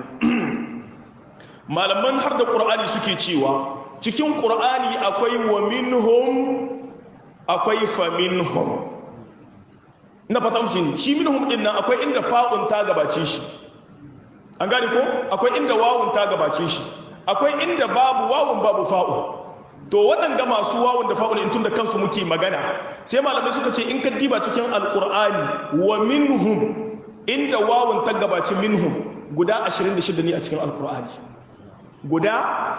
malaman har da qur'ani suke cewa cikin qur'ani akwai wa minhum akwai fa minhum ina fata mu shi minhum din nan akwai inda fa'un ta gabace shi an gane ko akwai inda wawun ta gabace shi akwai inda babu wawun babu fa'un to waɗanda masu wawun da fa'ul in tun da kansu muke magana sai malamai suka ce in ka diba cikin alkur'ani wa minhum inda wawun ta gabaci minhum guda 26 ne a cikin alkur'ani guda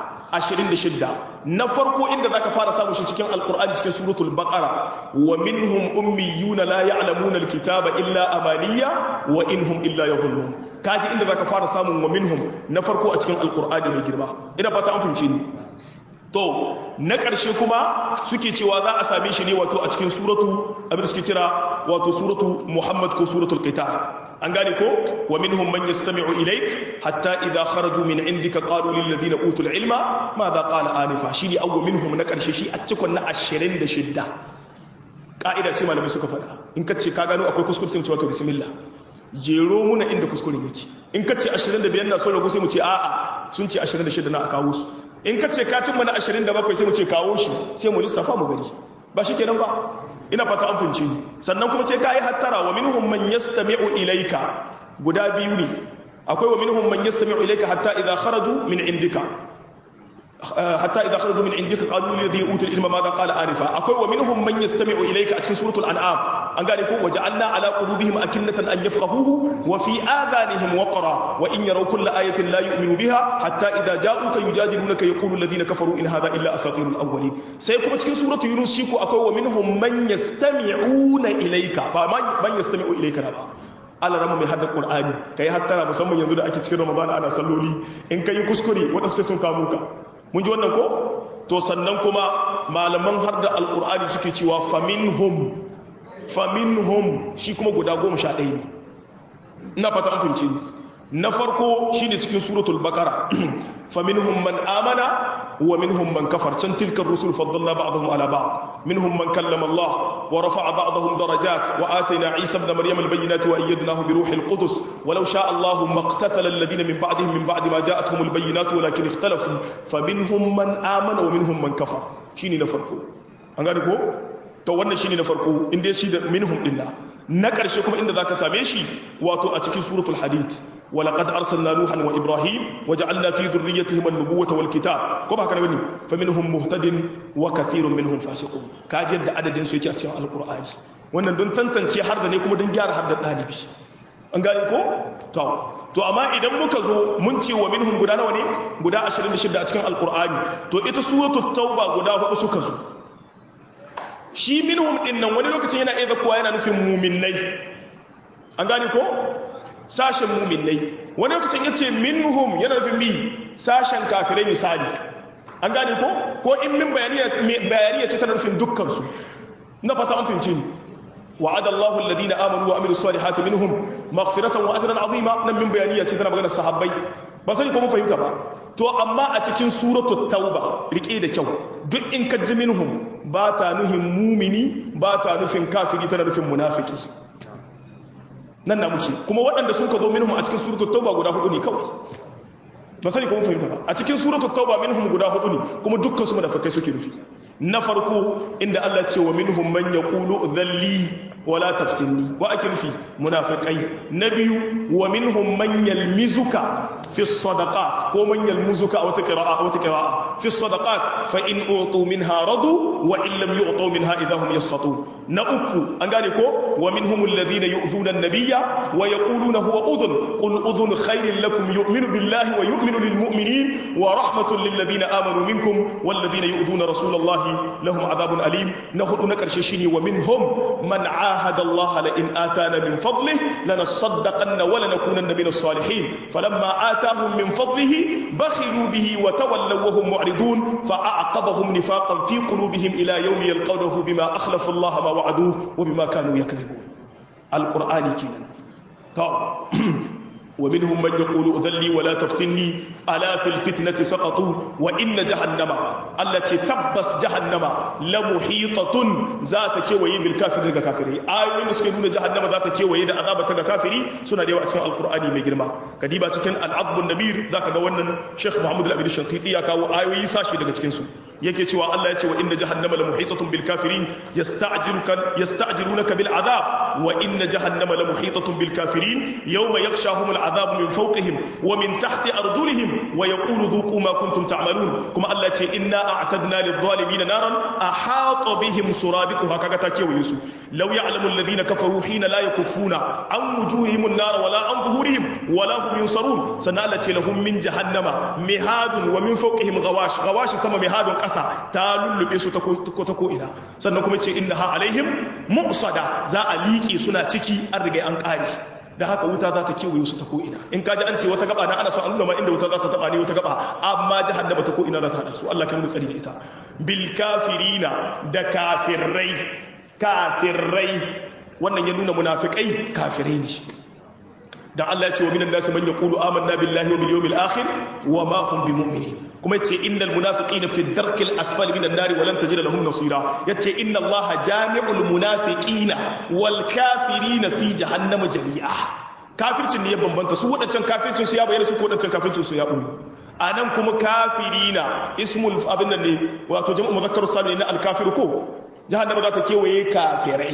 26 na farko inda zaka fara samun shi cikin alkur'ani cikin suratul baqara wa minhum ummiyuna la ya'lamuna alkitaba illa amaniya wa inhum illa yadhunnun kaji inda zaka fara samun wa minhum na farko a cikin alkur'ani mai girma ina fata an fahimce ni to na ƙarshe kuma suke cewa za a same shi ne wato a cikin suratu abin da suke kira wato suratu muhammad ko suratul qital an gane ko wa minhum man yastami'u ilaik hatta idha kharaju min indika qalu lil ladina utul ilma madha qala anifa shi ne awwa minhum na ƙarshe shi a cikin na 26 ka'ida ce malamai suka faɗa in ka ce ka gano akwai kuskure sai mu ce wato bismillah jero muna inda kuskuren yake in ka ce 25 na so rago sai mu ce a'a sun ce 26 na a kawo su in ka ce ka cimma na 27 sai mu ce kawo shi sai mu lissafa mu gari ba shi kenan ba ina fata an fahimci ni sannan kuma sai ka yi hattara wa minhum man yastami'u ilayka guda biyu ne akwai wa minhum man yastami'u ilayka hatta idha kharaju min indika hatta idha kharaju min indika qalu lil ladhi utul ilma madha qala arifa akwai wa minhum man yastami'u ilayka a cikin suratul an'am an gane ko waja'alna ala qulubihim akinnatan an yafqahuhu wa fi adhanihim waqra wa in yaraw kulla ayatin la yu'minu biha hatta idha ja'uka yujadilunaka yaqulu alladhina kafaru in hadha illa asatirul awwalin sai kuma cikin suratul yunus shi ko akwai wa minhum man yastami'una ilayka ba man yastami'u ilayka ba Allah rama mai haddar Qur'ani kai hattara musamman yanzu da ake cikin Ramadan ana salloli in kai kuskure wadansu sai sun kamo ka mun ji wannan ko to sannan kuma malaman har da alkur'ani suke cewa faminhum faminhum shi kuma guda goma sha ɗaya ne ina fata an fahimci na farko shi ne cikin suratul bakara faminhum man amana wa minhum man kafar can tilkar rusul faddalna ba'dahum ala ba'd minhum man kallama Allah wa rafa'a ba'dahum darajat wa atayna Isa ibn Maryam al-bayyinati wa ayyadnahu bi ruhil qudus walau sha'a Allah maqtatala alladhina min ba'dihim min ba'di ma ja'atuhum al-bayyinatu walakin ikhtalafu faminhum man amana wa minhum man kafar shine na farko an gane ko to wannan shine na farko inda shi da minhum dinna na ƙarshe kuma inda zaka same shi wato a cikin suratul hadid ولقد أرسلنا نوحا وإبراهيم وجعلنا في ذريتهم النبوة والكتاب كما كان بني فمنهم مهتد وكثير منهم فاسقون كاجد عدد سويتي أتسمع القرآن wannan don tantance har da ne kuma don gyara har da ɗalibi an gane ko? to to amma idan muka zo mun ce wa minhum guda nawa ne guda 26 a cikin alkur'ani to ita suratul tauba guda hudu suka zo shi minhum din nan wani lokacin yana iya zakuwa yana nufin muminai an gane ko sashen muminai wani lokacin ya ce minhum yana nufin mi sashen kafirai misali an gane ko ko in min bayaniya ce tana nufin dukkansu na fata an fince ni وعد الله الذين امنوا وعملوا الصالحات منهم مغفرة واجرا عظيما nan min bayaniya ce tana magana sahabbai ba sani ko mun fahimta ba to amma a cikin suratu tauba rike da kyau duk in ka ji minhum ba ta nuhin mumini ba ta nufin kafiri tana nufin munafiki nan na muke kuma waɗanda sun ka zo minhum a cikin suratul tauba guda hudu ne kawai ba sani kuma fahimta ba a cikin suratul tauba minhum guda hudu ne kuma dukkan su munafikai suke nufi na farko inda Allah ce wa minhum man yaqulu dhalli wala taftinni wa ake nufi munafikai na biyu wa minhum man yalmizuka fi sadaqat ko man yalmuzuka a wata qira'a a wata qira'a fi sadaqat fa in utu minha radu wa in lam yu'tu minha idahum yasqatun na uku an gane ko wa minhum alladhina yu'thuna an-nabiyya wa yaquluna huwa udhun qul udhun khairin lakum yu'minu billahi wa yu'minu lil mu'minin wa rahmatun lil ladina amanu minkum wal ladina yu'thuna rasulallahi lahum adhabun alim na hudu na karshe shine wa minhum man ahada Allah la in atana min fadlihi lanasaddaqanna wa lanakunanna min as-salihin falamma atahum min fadlihi bakhilu bihi wa tawallaw wa hum mu'ridun fa'aqabahum nifaqan fi qulubihim ila yawmi yalqawnahu bima akhlafa Allah ma wa'aduhu wa bima kanu yakdhibun al-qur'ani kenan to ومنهم من يقول أذلي ولا تفتني ألا في الفتنة سقطوا وإن جهنم التي تبس جهنم لمحيطة ذات كوي بالكافرين كافرين آيوين سكنون جهنم ذات كوي دا عذاب كافرين سنة ديوة أسماء القرآن مجرمة كديبا تكن العظم النبير ذاك قوانا شيخ محمد الأبي الشنقيطي يكاو آيوي ساشي daga cikin su yake cewa Allah ya ce wa inna jahannama la muhitatun bil kafirin yasta'jiluka yasta'jilunaka bil adab wa inna jahannama la muhitatun bil kafirin yawma yaghshahum al adab min fawqihim wa min tahti arjulihim wa yaqulu dhuqu ma kuntum ta'malun kuma Allah ya ce inna a'tadna lil zalimin naran ahata bihim suradiquha kaga ta kewaye su law ya'lamu alladhina kafaru hina la yakuffuna an wujuhihim an-nar wala an zuhurihim wala hum yunsarun sannan Allah ce lahum min jahannama mihadun wa min fawqihim ghawash ghawash sama mihadun ƙasa ta lullube su ta ko'ina sannan kuma ce inna ha alaihim mu'sada za a liƙe suna ciki an riga an ƙari da haka wuta za ta kewaye su ta ko'ina in kaji an ce wata gaba na ana so an nuna ma inda wuta za ta taba ne wata gaba amma jahannama ta ko'ina za ta hada su Allah kan mu tsari da ita bil kafirina da kafirrai kafirrai wannan ya nuna munafikai kafirai ne dan Allah ya ce wa minan nasi man yaqulu amanna billahi wa bil yawmil akhir wa ma hum bimu'minin kuma yace innal munafiqina fi darkil asfali minan nari wa lan tajida lahum nasira yace inna allaha jami'ul munafiqina wal kafirina fi jahannama jami'a kafircin ne ya bambanta su wadancan kafircin su ya bayyana su ko wadancan kafircin su ya boye anan kuma kafirina ismul abin nan ne wato jama'u muzakkar salim ne al kafir ko jahannama za ta kewaye kafirai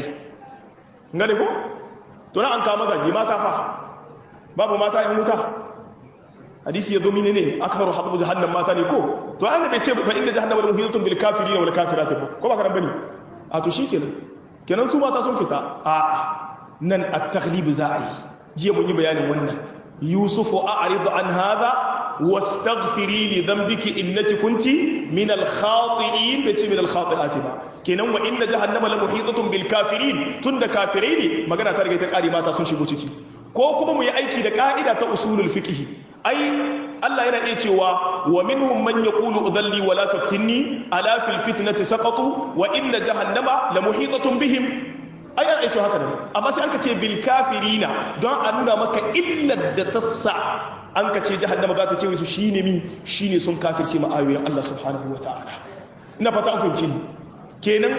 ngane ko to na an kama gaji mata fa babu mata yan wuta hadisi ya zo mini ne aksaru hadabu jahannam mata ne ko to an bai ce fa inda jahannama la muhitatun bil kafirin wal kafirati ko ba ka bane a to shikenan kenan su mata sun fita a nan at-taghlib za a yi jiya mun yi bayanin wannan yusufu a'rid an hadha wastaghfiri li dhanbiki innaki kunti min al-khati'in bai ce min al-khati'ati ba kenan wa inna jahannama la muhitatun bil kafirin tunda kafirai ne magana ta riga ta kare mata sun shigo ciki ko kuma mu yi aiki da ka'ida ta usulul fiqh ai Allah yana iya cewa wa minhum man yaqulu udhalli wa la taftinni ala fil fitnati saqatu wa inna jahannama la muhitatun bihim ai ana iya cewa haka ne amma sai an ka ce bil kafirina don a nuna maka illar da ta sa an ka ce jahannama za ta ce su shine mi shine sun kafirce ma ayoyin Allah subhanahu wa ta'ala ina fata an fahimci ni kenan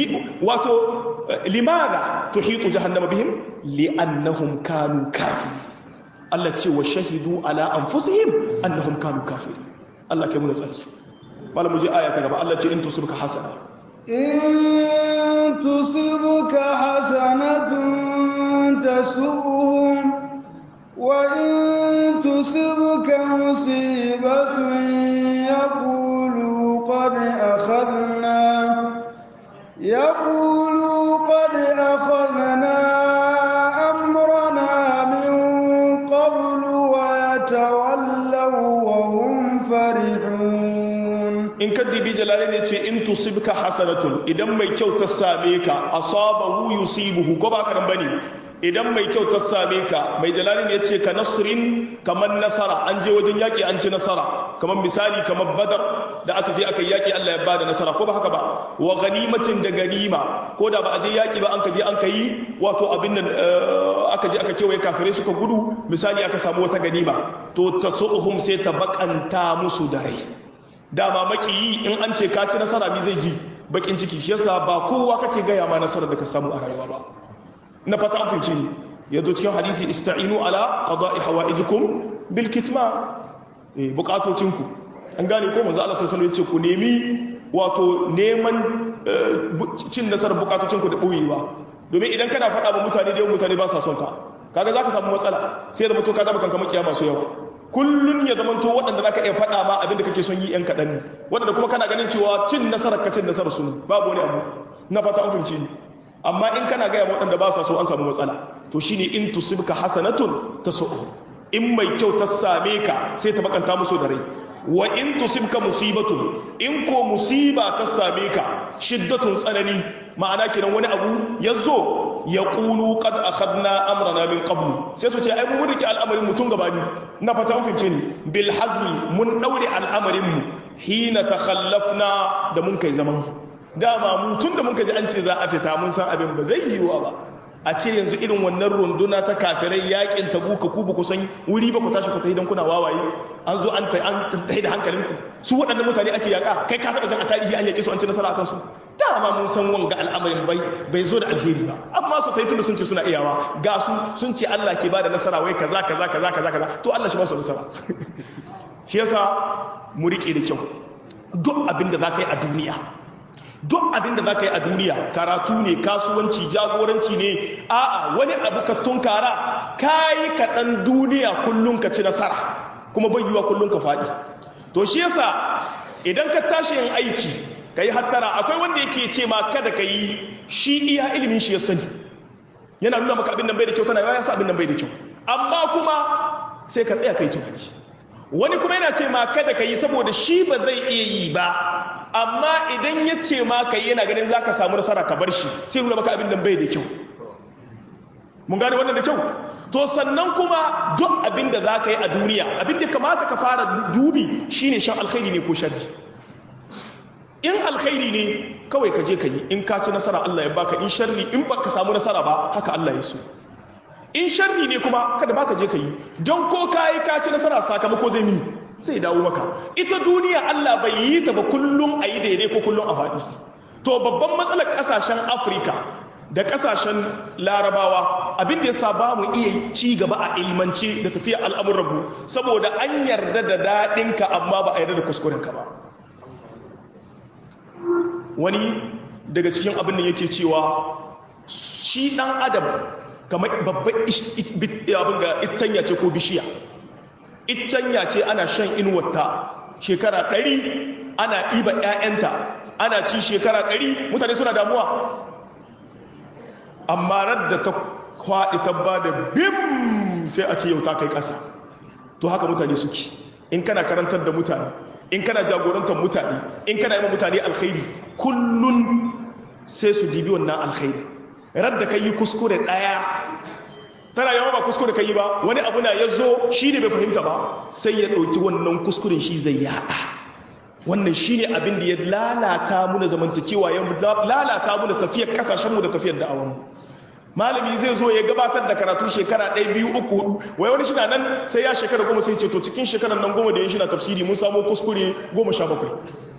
wato limaza tuhitu jahannama bihim li'annahum kanu kafirin Allah ce wa shahidu ala anfusihim annahum kanu kafirin Allah kai mu tsari wala mu je aya ta gaba Allah ce in tusibka hasana in tusibka hasanatun tasu'uhum wa in tusibka musibatun yaqulu qad akhadna يقولوا قد أخذنا أمرنا من قبل ويتولوا وهم فرحون in kaddi bi jalalain yace in tusibka hasanatun idan mai kyau ta same ka asabahu yusibuhu ko ba karan bane idan mai kyau ta same ka mai jalalin yace ka nasrin kaman nasara an je wajen yaki an ci nasara kaman misali kaman badar da aka je aka yaki Allah ya bada nasara ko ba haka ba wa ganimatin da ganima ko da ba a je yaki ba an ka je an ka yi wato abin nan aka je aka kewaye kafirai suka gudu misali aka samu wata ganima to tasuhum sai ta bakanta musu da rai dama makiyi in an ce ka ci nasara mi zai ji bakin ciki shi yasa ba kowa kake gaya ma nasarar da ka samu a rayuwa ba na fata an fahimci ni yazo cikin hadisi ista'inu ala qada'i hawaijikum bil kitman eh bukatocinku an gane ko manzo Allah sallallahu alaihi wasallam ya ce ku nemi wato neman cin nasarar bukatocinku da boyewa domin idan kana faɗa ba mutane da yawan mutane ba sa son ka kaga zaka samu matsala sai da mutum ka zama kanka makiya masu yawa kullun ya zama to waɗanda zaka iya faɗa ma abinda kake son yi yan kaɗan ne waɗanda kuma kana ganin cewa cin nasarar ka cin nasarar su ne babu wani abu na fata an fahimci ni amma in kana gaya waɗanda ba sa so an samu matsala to shine in tusibka hasanatun tasu'u in mai kyau ta same ka sai ta bakanta musu da rai wa in tusibka musibatu in ko musiba ta same ka shiddatun tsanani ma'ana kenan wani abu yazo ya qulu qad akhadna amrana min qablu sai su ce ai mun rike al'amarin mutun gabani na fata an fince ni bil hazmi mun daure al'amarin mu hina takhallafna da mun kai zaman dama mu tun da muka ji an ce za a fita mun san abin ba zai yiwuwa ba a ce yanzu irin wannan runduna ta kafirai yakin tabuka ku ba ku san wuri ba ku tashi ku tafi dan kuna wawaye an zo an tafi da hankalinku su waɗannan mutane ake yaka kai ka taɓa jan a tarihi an yake su an ci nasara akan su dama mun san wanga al'amarin bai bai zo da alheri ba amma su tafi tunda sun ce suna iyawa ga su sun ce Allah ke bada nasara wai kaza kaza kaza kaza kaza to Allah shi ba su nasara shi yasa mu rike da kyau duk abin da za ka yi a duniya duk abin da za ka yi a duniya karatu ne kasuwanci jagoranci ne a'a wani abu ka tunkara ka yi kaɗan duniya kullum ka ci nasara kuma bai yiwa kullum ka faɗi to shi yasa idan ka tashi yin aiki ka yi hattara akwai wanda yake ce ma kada ka yi shi iya ilimin shi ya sani yana nuna maka abin nan bai da kyau tana ya sa abin nan bai da kyau amma kuma sai ka tsaya kai tunani wani kuma yana ce ma kada ka yi saboda shi ba zai iya yi ba amma idan ya ce ma ka yi yana ganin za ka samu nasara ka bar shi sai nuna maka abin nan bai da kyau mun gane wannan da kyau to sannan kuma duk abin da za ka yi a duniya abin da kamata ka fara dubi shine shan alkhairi ne ko sharri in alkhairi ne kawai ka je ka yi in ka ci nasara Allah ya baka in sharri in ba ka samu nasara ba haka Allah ya so in sharri ne kuma kada ba ka je ka yi don ko ka yi ka ci nasara sakamako zai mi zai dawo maka ita duniya Allah bai yi ta ba kullum a yi daidai ko kullum a faɗi to babban matsalar ƙasashen afirka da ƙasashen larabawa abin da ya sa ba mu iya ci gaba a ilmance da tafiya al'amuranmu saboda an yarda da daɗinka amma ba a yarda da kuskurenka ba wani daga cikin abin da yake cewa shi ɗan adam kamar babban abin ga itanya ce ko bishiya itanya ce ana shan inuwarta shekara ɗari ana ɗiba ‘ya'yanta ana ci shekara ɗari mutane suna damuwa amma radda ta kwaɗi ta ba da bim sai a ce yau ta kai ƙasa to haka mutane suke in kana karantar da mutane in kana jagorantar mutane in kana yi mutane alkhairi kullun sai su dibi wannan alkhairi radda ka yi kuskure ɗaya tana yawa ba kuskure ka yi ba wani abu na ya zo shi ne bai fahimta ba sai ya ɗauki wannan kuskuren shi zai yaɗa wannan shi ne abin da ya lalata mu da zamantakewa ya lalata mu da tafiyar kasashenmu da tafiyar da'awanmu malami zai zo ya gabatar da karatu shekara ɗaya biyu uku hudu wai wani shina nan sai ya shekara goma sai ce to cikin shekarar nan goma da ya shi na tafsiri mun samu kuskure goma sha bakwai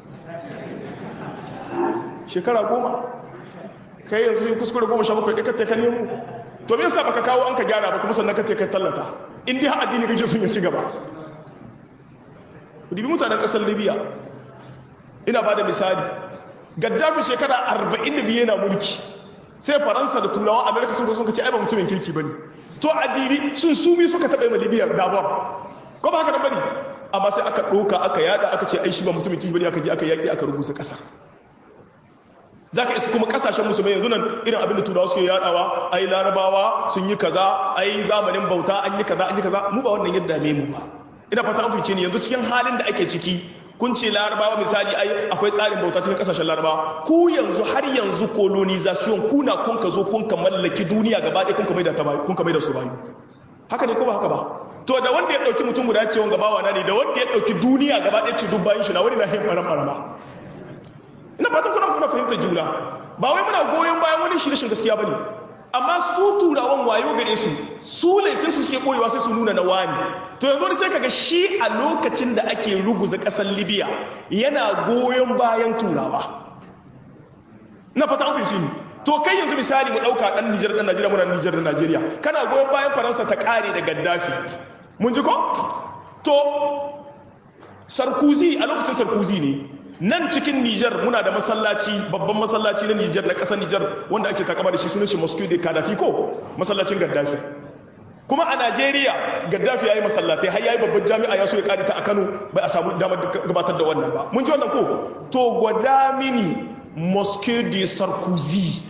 shekara goma kai yanzu sai kuskure goma sha bakwai ɗaya ka nemo to me yasa baka kawo an ka gyara ba kuma sannan ka kai tallata in dai har addini kake son ya ci gaba ku dibi mutanen ƙasar libya ina ba da misali gaddafi shekara 42 yana mulki sai faransa da turawan amerika sun sun kace ai ba mutumin kirki bane to addini sun sumi suka taɓa yi libya gabon ko ba haka nan bane amma sai aka ɗauka aka yada aka ce ai shi ba mutumin kirki bane aka je aka yaki aka rubuta ƙasa za ka isa kuma kasashen musulmai yanzu nan irin abin da turawa suke yadawa ai larabawa sun yi kaza ai zamanin bauta an yi kaza an yi kaza mu ba wannan yadda ne mu ba ina fata an fice ne yanzu cikin halin da ake ciki kun ce larabawa misali ai akwai tsarin bauta cikin kasashen larabawa ku yanzu har yanzu colonization kuna kun ka zo kun ka mallaki duniya gaba ɗaya kun ka maida ta bayu kun ka maida su bayu haka ne ko ba haka ba to da wanda ya dauki mutum guda ce wanga bawa na ne da wanda ya dauki duniya gaba ɗaya ce duk bayin shi na wani na hin baran barama ina fatan kuna kuna fahimtar juna ba wai muna goyon bayan wani shi rashin gaskiya bane amma su turawan wayo gare su su laifin su suke koyewa sai su nuna na wani to yanzu ne sai kaga shi a lokacin da ake ruguza kasar libya yana goyon bayan turawa na fata an fahimci ni to kai yanzu misali mu dauka dan Nijar dan Najeriya muna Nijar da Najeriya kana goyon bayan Faransa ta kare da Gaddafi mun ji ko to Sarkozy a lokacin Sarkozy ne nan cikin Nijar muna da masallaci babban masallaci na Nijar na ƙasar Nijar wanda ake takama da shi sunan shi Mosque de Gaddafi ko masallacin Gaddafi kuma a Najeriya Gaddafi yayi masallatai har yayi babban jami'a ya so ya kare ta a Kano bai a samu damar gabatar da wannan ba mun ji wannan ko to gwada mini Mosque de Sarkozy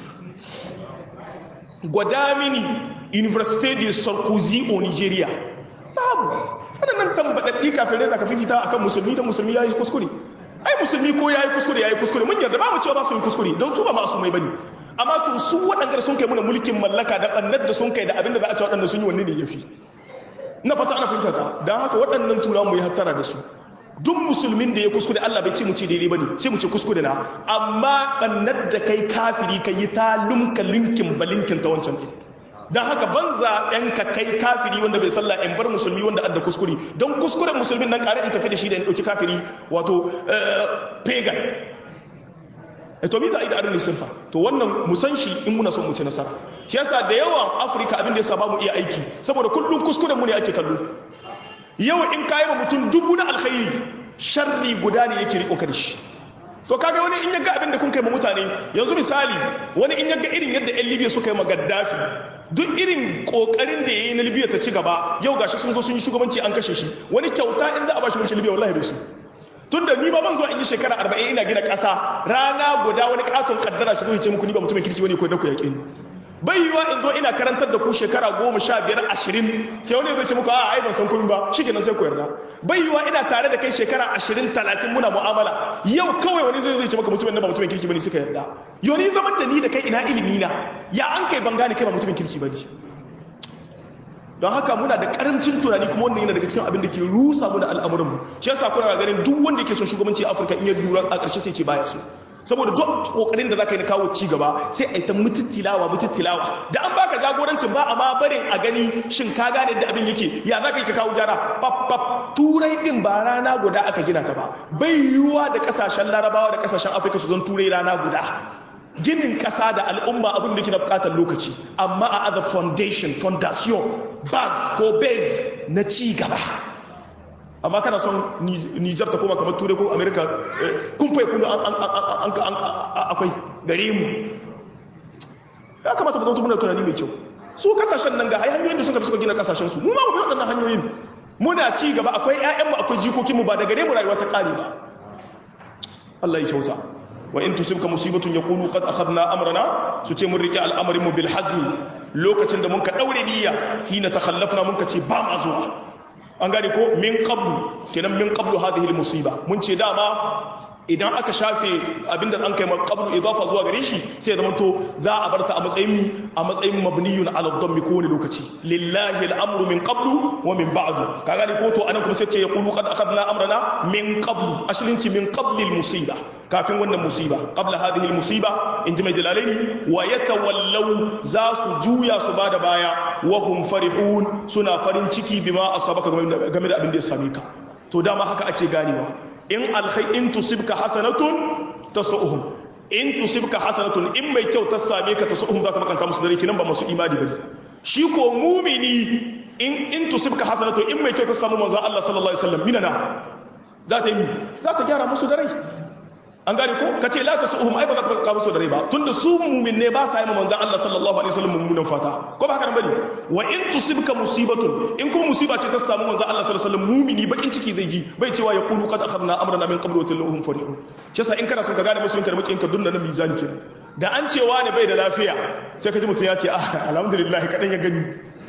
gwada mini Université de Sarkozy o Nigeria babu waɗannan tambaɗaɗɗi kafin da ka fifita akan musulmi da musulmi yayi kuskure ai musulmi ko yayi kuskure yayi kuskure mun yarda ba mu cewa ba su yi kuskure don su ba masu mai bane amma to su waɗanda sun kai muna mulkin mallaka da ɓannar da sun kai da abin da za a ce waɗanda sun yi wanne ne ya fi na fata ana fahimta ta don haka waɗannan tura mu yi hattara da su duk musulmin da ya kuskure Allah bai ce mu ce daidai bane sai mu ce kuskure na amma ɓannar da kai kafiri ka yi ta lumka linkin balinkin ta wancan ɗin don haka ban zaɓen ka kai kafiri wanda bai sallah in bar musulmi wanda adda kuskure don kuskuren musulmin nan ƙare in tafi da shi da in ɗauki kafiri wato pagan to mi za a yi da arin lissafa to wannan musan shi in muna son mu ci nasara shi yasa da yawan afirka abin da ya saba mu iya aiki saboda kullum kuskuren mu ne ake kallo yau in kayi ma mutum dubu na alkhairi sharri guda ne yake riko da shi to kaga wani in yaga abin da kun kai ma mutane yanzu misali wani in yaga irin yadda yan libya suka yi ma gaddafi duk irin kokarin da yayi na libya ta ci gaba yau gashi sun zo sun yi shugabanci an kashe shi wani kyauta in za a bashi mulkin libya wallahi bai su tun da ni ba ban zuwa in yi shekara arba'in ina gina ƙasa rana guda wani katon kaddara shi zo ce muku ni ba mutumin kirki wani ko da ku yaƙi bai yiwa in zo ina karantar da ku shekara goma sha biyar ashirin sai wani zai ce muku a ai ban san komai ba shi kenan sai ku yarda bai yiwa ina tare da kai shekara ashirin talatin muna mu'amala yau kawai wani zai ce maka mutumin nan ba mutumin kirki bane suka yarda yau ni zaman da ni da kai ina ilimi na ya an kai ban gane kai ba mutumin kirki bane don haka muna da karancin tunani kuma wannan yana daga cikin abin da ke rusa mu da al'amuranmu shi yasa kuna ganin duk wanda yake son shugabanci a Afirka in ya lura a ƙarshe sai ce baya so saboda duk kokarin da zaka yi na kawo ci gaba sai a yi ta mututtilawa mututtilawa da an baka jagorancin ba amma barin a gani shin ka gane da abin yake ya zaka yi ka kawo gyara pap pap turai din ba rana guda aka gina ta ba bai yiwuwa da kasashen larabawa da kasashen afirka su zan turai rana guda ginin ƙasa da al'umma abin da ke na buƙatar lokaci amma a other foundation foundation base ko base na ci gaba amma kana son nijar ta koma kamar turai ko amerika kumfai kudu akwai gare mu ya kamata mu zautu muna tunani mai kyau su kasashen nan ga hanyoyin da suka fi suka gina kasashen su mu ma mu waɗannan hanyoyin muna ci gaba akwai 'ya'yanmu akwai jikokinmu ba da gare mu rayuwa ta ƙare ba Allah ya kyauta wa in tusibka musibatun yaqulu qad akhadna amrana su ce mun rike al'amarin mu bil hazmi lokacin da mun ka daure niyya hina takhallafna mun ka ce ba ma zuwa an gane ko min qablu kenan min qablu hadhihi al musiba mun ce dama idan aka shafe abinda an kai qablu idafa zuwa gare shi sai zama to za a barta a matsayin mi a matsayin mabniyun ala dhammi ko wani lokaci lillahi al-amru min qablu wa min ba'du ka gani ko to anan kuma sai ce yaqulu qad akhadna amrana min qablu aslin ci min qabli al-musiba kafin wannan musiba qabla hadhihi al-musiba in ji mai jalalaini wa yatawallaw za su juya su bada baya wa hum farihun suna farin ciki bima asabaka game da abin da ya same ka to dama haka ake ganewa in alkhai in tusibka hasanatun tasu'uhum in tusibka hasanatun in mai kyau ta same ka tasu'uhum za ta makanta musu dare kinan ba masu imani bane shi ko mumini in in tusibka hasanatun in mai kyau ta samu manzo Allah sallallahu alaihi wasallam minana za ta yi mi za ta gyara musu dare an gane ko kace la tasu'uhum ai ba za ta makanta musu dare ba tunda su mumin ne ba sa yi manzo Allah sallallahu alaihi wasallam mummunan fata ko ba haka nan bane wa in tusibka musibatun in kuma musiba ce ta samu manzo Allah sallallahu alaihi wasallam mumini bakin ciki zai yi bai cewa ya qulu qad akhadna amrana min qablu wa tilahum farihun shi yasa in kana son ka gane musulunci da makin ka dunna na mizani kenan da an cewa ne bai da lafiya sai ka ji mutum ya ce ah alhamdulillah kadan ya gani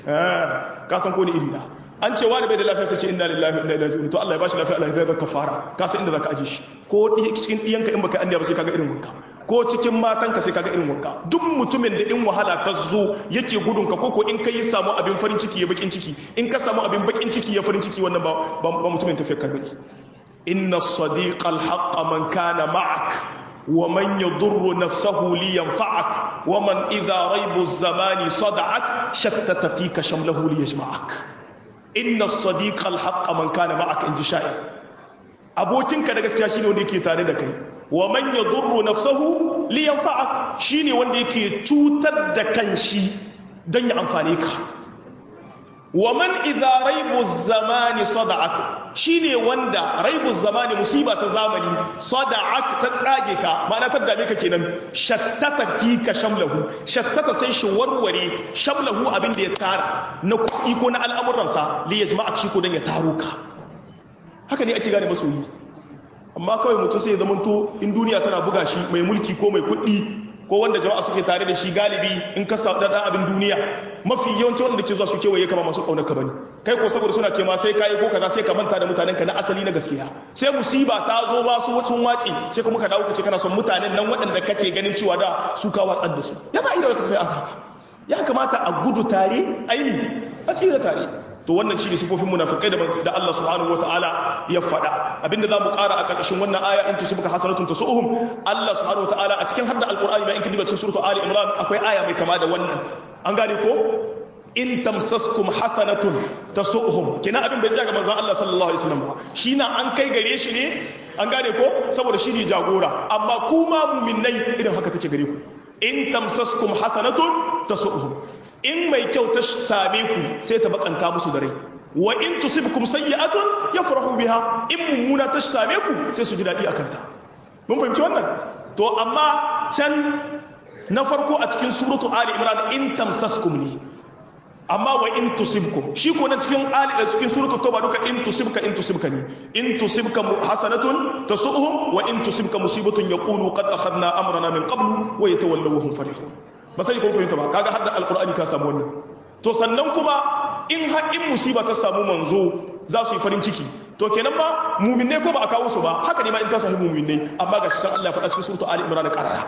ka san ko ni iri na an cewa ne bai da lafiya sai ce inna lillahi wa inna ilaihi raji'un to Allah ya bashi lafiya Allah ya zaka fara ka san inda zaka aje shi ko cikin diyanka in baka anniya ba sai kaga irin wanka ko cikin matanka sai kaga irin wanka duk mutumin da in wahala ta zo yake gudun ka koko in kai samu abin farin ciki ya bakin ciki in ka samu abin bakin ciki ya farin ciki wannan ba ba mutumin tafiyar karbani inna as-sadiqa al-haqq man kana ma'ak wa man yadurru nafsahu li yanfa'ak wa man idha raybu az-zamani sada'ak shattata fika shamlahu li yajma'ak inna as-sadiqa al-haqq man kana ma'ak inji sha'ir abokinka da gaskiya shine wanda yake tare da kai wa man yadurru nafsahu li yanfa'a shine wanda yake cutar da kanshi dan ya amfane ka wa man idza raibu zamani sada'ak shine wanda raibuz zamani musiba ta zamani sada'at ta tsage ka ma'ana ta dame ka kenan shattata fika shamlahu shattata sai shi warware shamlahu abin da ya tara na kuɗi ko na al'amuransa li yajma'a shi ko dan ya taro ka haka ne ake gane masoyi amma kawai mutum sai ya zamanto in duniya tana buga shi mai mulki ko mai kuɗi ko wanda jama'a suke tare da shi galibi in ka sa dan abin duniya mafi yawanci wanda ke zuwa su kewaye kama masu kaunar ka bane kai ko saboda suna ce ma sai kai ko kaza sai ka manta da mutanen ka na asali na gaskiya sai musiba ta zo ba su sun wace sai kuma ka dawo ka ce kana son mutanen nan waɗanda kake ganin cewa da su ka watsar da su yana ida wata tafiya haka ya kamata a gudu tare aini a tsira tare to wannan shi ne sifofin munafikai da da Allah subhanahu wataala ya faɗa abinda za mu ƙara a ƙarƙashin wannan aya in tusibuka hasanatun tasu'uhum Allah subhanahu wataala a cikin hadda alqur'ani ba in kin diba cikin suratu ali imran akwai aya mai kama da wannan an gane ko in tamsaskum hasanatun tasu'uhum kina abin bai tsaya ga manzon Allah sallallahu alaihi wasallam ba shi na an kai gare shi ne an gane ko saboda shi ne jagora amma kuma mu'minnai irin haka take gare ku in tamsaskum hasanatun tasu'uhum in mai kyau ta same ku sai ta bakanta musu da rai wa in tusibkum sayyi'atun yafrahu biha in mummuna ta same ku sai su ji dadi akan ta mun fahimci wannan to amma can na farko a cikin suratu ali imran in tamsaskum ne amma wa in tusibkum shi ko na cikin ali cikin suratu tauba duka in tusibka in tusibka ne in tusibka hasanatun tasu'hum wa in tusibka musibatun yaqulu qad akhadna amrana min qablu wa yatawallaw hum farihun ba sai kun fahimta ba kaga har da alqur'ani ka samu wannan to sannan kuma in har in musiba ta samu manzo za su yi farin ciki to kenan ba mu'minai ko ba a kawo su ba haka ne ma in ta sahi mu'minai amma ga shi san Allah ya faɗa cikin suratu ali imran qarara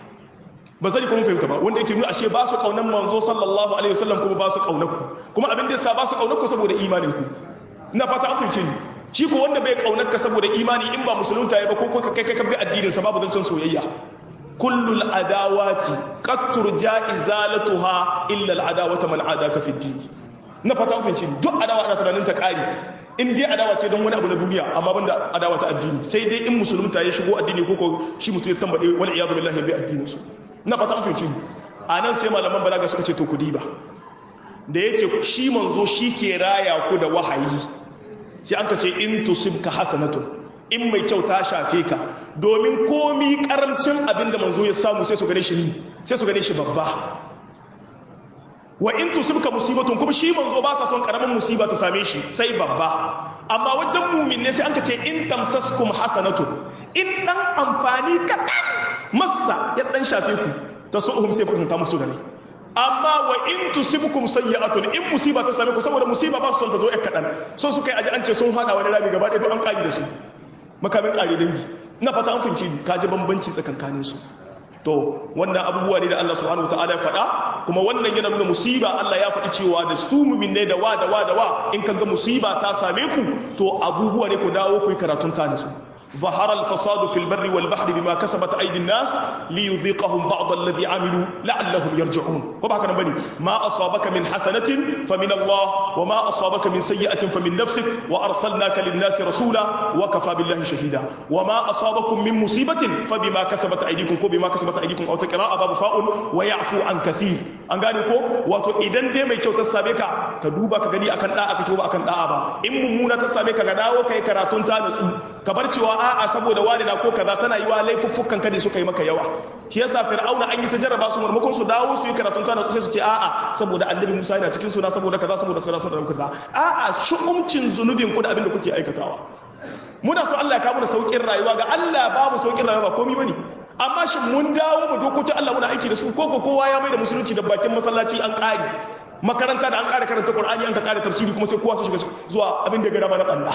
ba sai kun fahimta ba wanda yake nuna ashe ba su kaunan manzo sallallahu alaihi wasallam kuma ba su kaunar ku kuma abin da yasa ba su kaunar ku saboda imanin ku ina fata an fahimce ni shi ko wanda bai kaunar ka saboda imani in ba musulunta ya ba ko kai kai ka bi addinin sa babu zancen soyayya kullul adawati qad turja izalatuha illa al adawata man adaka fi din na fata an fahimce ni duk adawa ana tunanin ta kare in dai adawa ce don wani abu na duniya amma banda adawa ta addini sai dai in musulunta ya shigo addini ko ko shi mutum ya tambade wal iyadu billahi bi addinin su na fata an fahimci a nan sai malaman balaga suka ce to ku diba da yake shi manzo shi ke raya ku da wahayi sai an ka ce in tusibka hasanatun in mai kyau ta shafe ka domin komi karamcin abinda manzo ya samu sai su gane shi ni sai su gane shi babba wa in tusibka musibatun kuma shi manzo ba sa son karamin musiba ta same shi sai babba amma wajen mumin ne sai an ka ce in tamsaskum hasanatun in dan amfani kaɗan masa ya dan shafe ku ta su'uhum sai farkanta musu gare amma wa in tusibukum sayyi'atun in musiba ta same ku saboda musiba ba su son ta zo ɗan kaɗan so su kai aji an ce sun hada wani rami gaba ɗaya don an ƙari da su makamin ƙari dangi ina fata an fahimci ka ji bambanci tsakankanin su to wannan abubuwa ne da Allah subhanahu wataala ya faɗa kuma wannan yana nuna musiba Allah ya faɗi cewa da su muminai da wa da wa da wa in kaga musiba ta same ku to abubuwa ne ku dawo ku yi karatun ta da su ظهر الفساد في البر والبحر بما كسبت أيدي الناس ليذيقهم بعض الذي عملوا لعلهم يرجعون وبهكذا بني ما أصابك من حسنة فمن الله وما أصابك من سيئة فمن نفسك وأرسلناك للناس رسولا وكفى بالله شهيدا وما أصابكم من مصيبة فبما كسبت أيديكم بما كسبت أيديكم أو تقراء باب فاء ويعفو عن كثير an gane ko wato idan dai mai kyau ta same ka ka duba ka gani akan da'a kake ba akan da'a ba in mummuna ta same ka ga dawo kai karatun ta nutsu ka bar cewa a'a saboda wani na ko kaza tana yiwa laifuffukan ka ne suka yi maka yawa shi yasa fir'auna an yi ta jarraba su marmakon su dawo su yi karatun ta nutsu sai su ce a'a saboda annabi Musa yana cikin suna saboda kaza saboda kaza saboda kaza a'a shu'umcin zunubin ku da abin da kuke aikatawa muna so Allah ya kawo da saukin rayuwa ga Allah babu saukin rayuwa ba komai bane amma shi mun dawo mu dokokin Allah muna aiki da su ko kowa ya mai da musulunci da bakin masallaci an ƙare makaranta da an ƙare karanta Qur'ani an ka ƙare tafsiri kuma sai kowa su shiga zuwa abin da ga dama na banda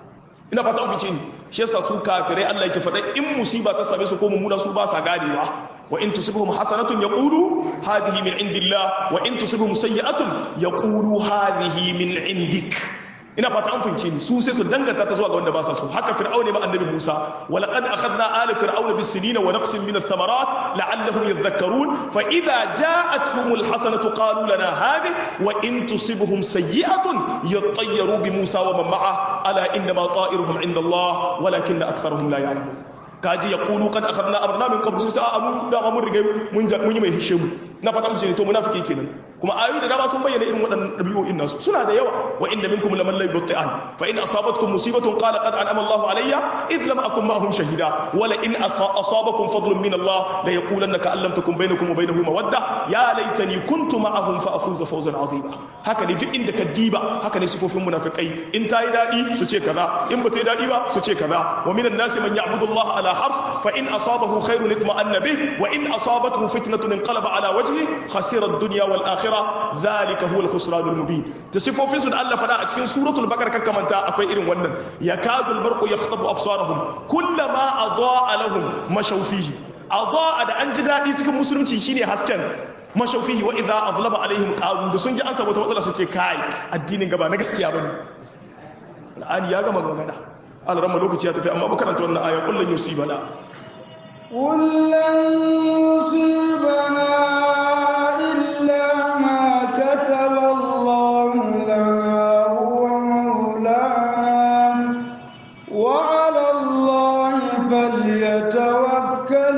ina fata ku fice ni shi yasa su kafirai Allah yake faɗa in musiba ta same su ko mummuna su ba sa ganewa wa in tusibhum hasanatun yaqulu hadhihi min indillah wa in tusibhum sayyi'atun yaqulu hadhihi min indik ina fata an fahimce ni su sai su danganta ta zuwa ga wanda ba sa so haka fir'aun ne ma annabi Musa wa laqad akhadna ala fir'auna bis sinina wa naqsin min ath-thamarat la'allahum yadhakkarun fa idha ja'atuhum al-hasanatu qalu lana hadhihi wa in tusibhum sayyi'atun yattayyaru bi Musa wa man ma'ah ala inna ma ta'iruhum 'inda Allah walakinna aktharuhum la ya'lamun kaji yaqulu qad akhadna amrana min qabl ta amu da mun riga mun mun yi mai hishe mu na fata musu ne to munafiki kenan kuma ayoyi da dama sun bayyana irin waɗannan ɗabi'o'in nasu suna da yawa wa inda minkum laman la yubti'an fa in asabatkum musibatun qala qad an'ama Allahu alayya id lam akun ma'ahum shahida wa la in asabakum fadlun min Allah la yaqulanna ka allam takun bainakum wa bainahu mawadda ya laitani kuntu ma'ahum fa afuza fawzan azima haka ne duk inda ka diba haka ne sifofin munafikai in ta yi dadi su ce kaza in ba ta yi dadi ba su ce kaza wa minan nasi man ya'budu Allah ala harf fa in asabahu khairun itma'anna bih wa in asabathu fitnatun inqalaba ala wajhi khasira ad-dunya wal akhirah dhalika huwa al-khusran al-mubin da sifofin su da Allah fada a cikin suratul bakar kakkamanta akwai irin wannan yakadul barqu yakhtabu absarahum kullama adaa lahum mashaw fihi adaa da an ji dadi cikin musulunci shine hasken mashaw fihi wa idha adlaba alaihim qalu da sun ji an samu wata matsala su ce kai addinin gaba na gaskiya bane al'ani ya gama magana alramma lokaci ya tafi amma ba karanta wannan aya kullun yusibana قل لن يصيبنا إلا ما كتب الله لنا هو مولانا وعلى الله فليتوكل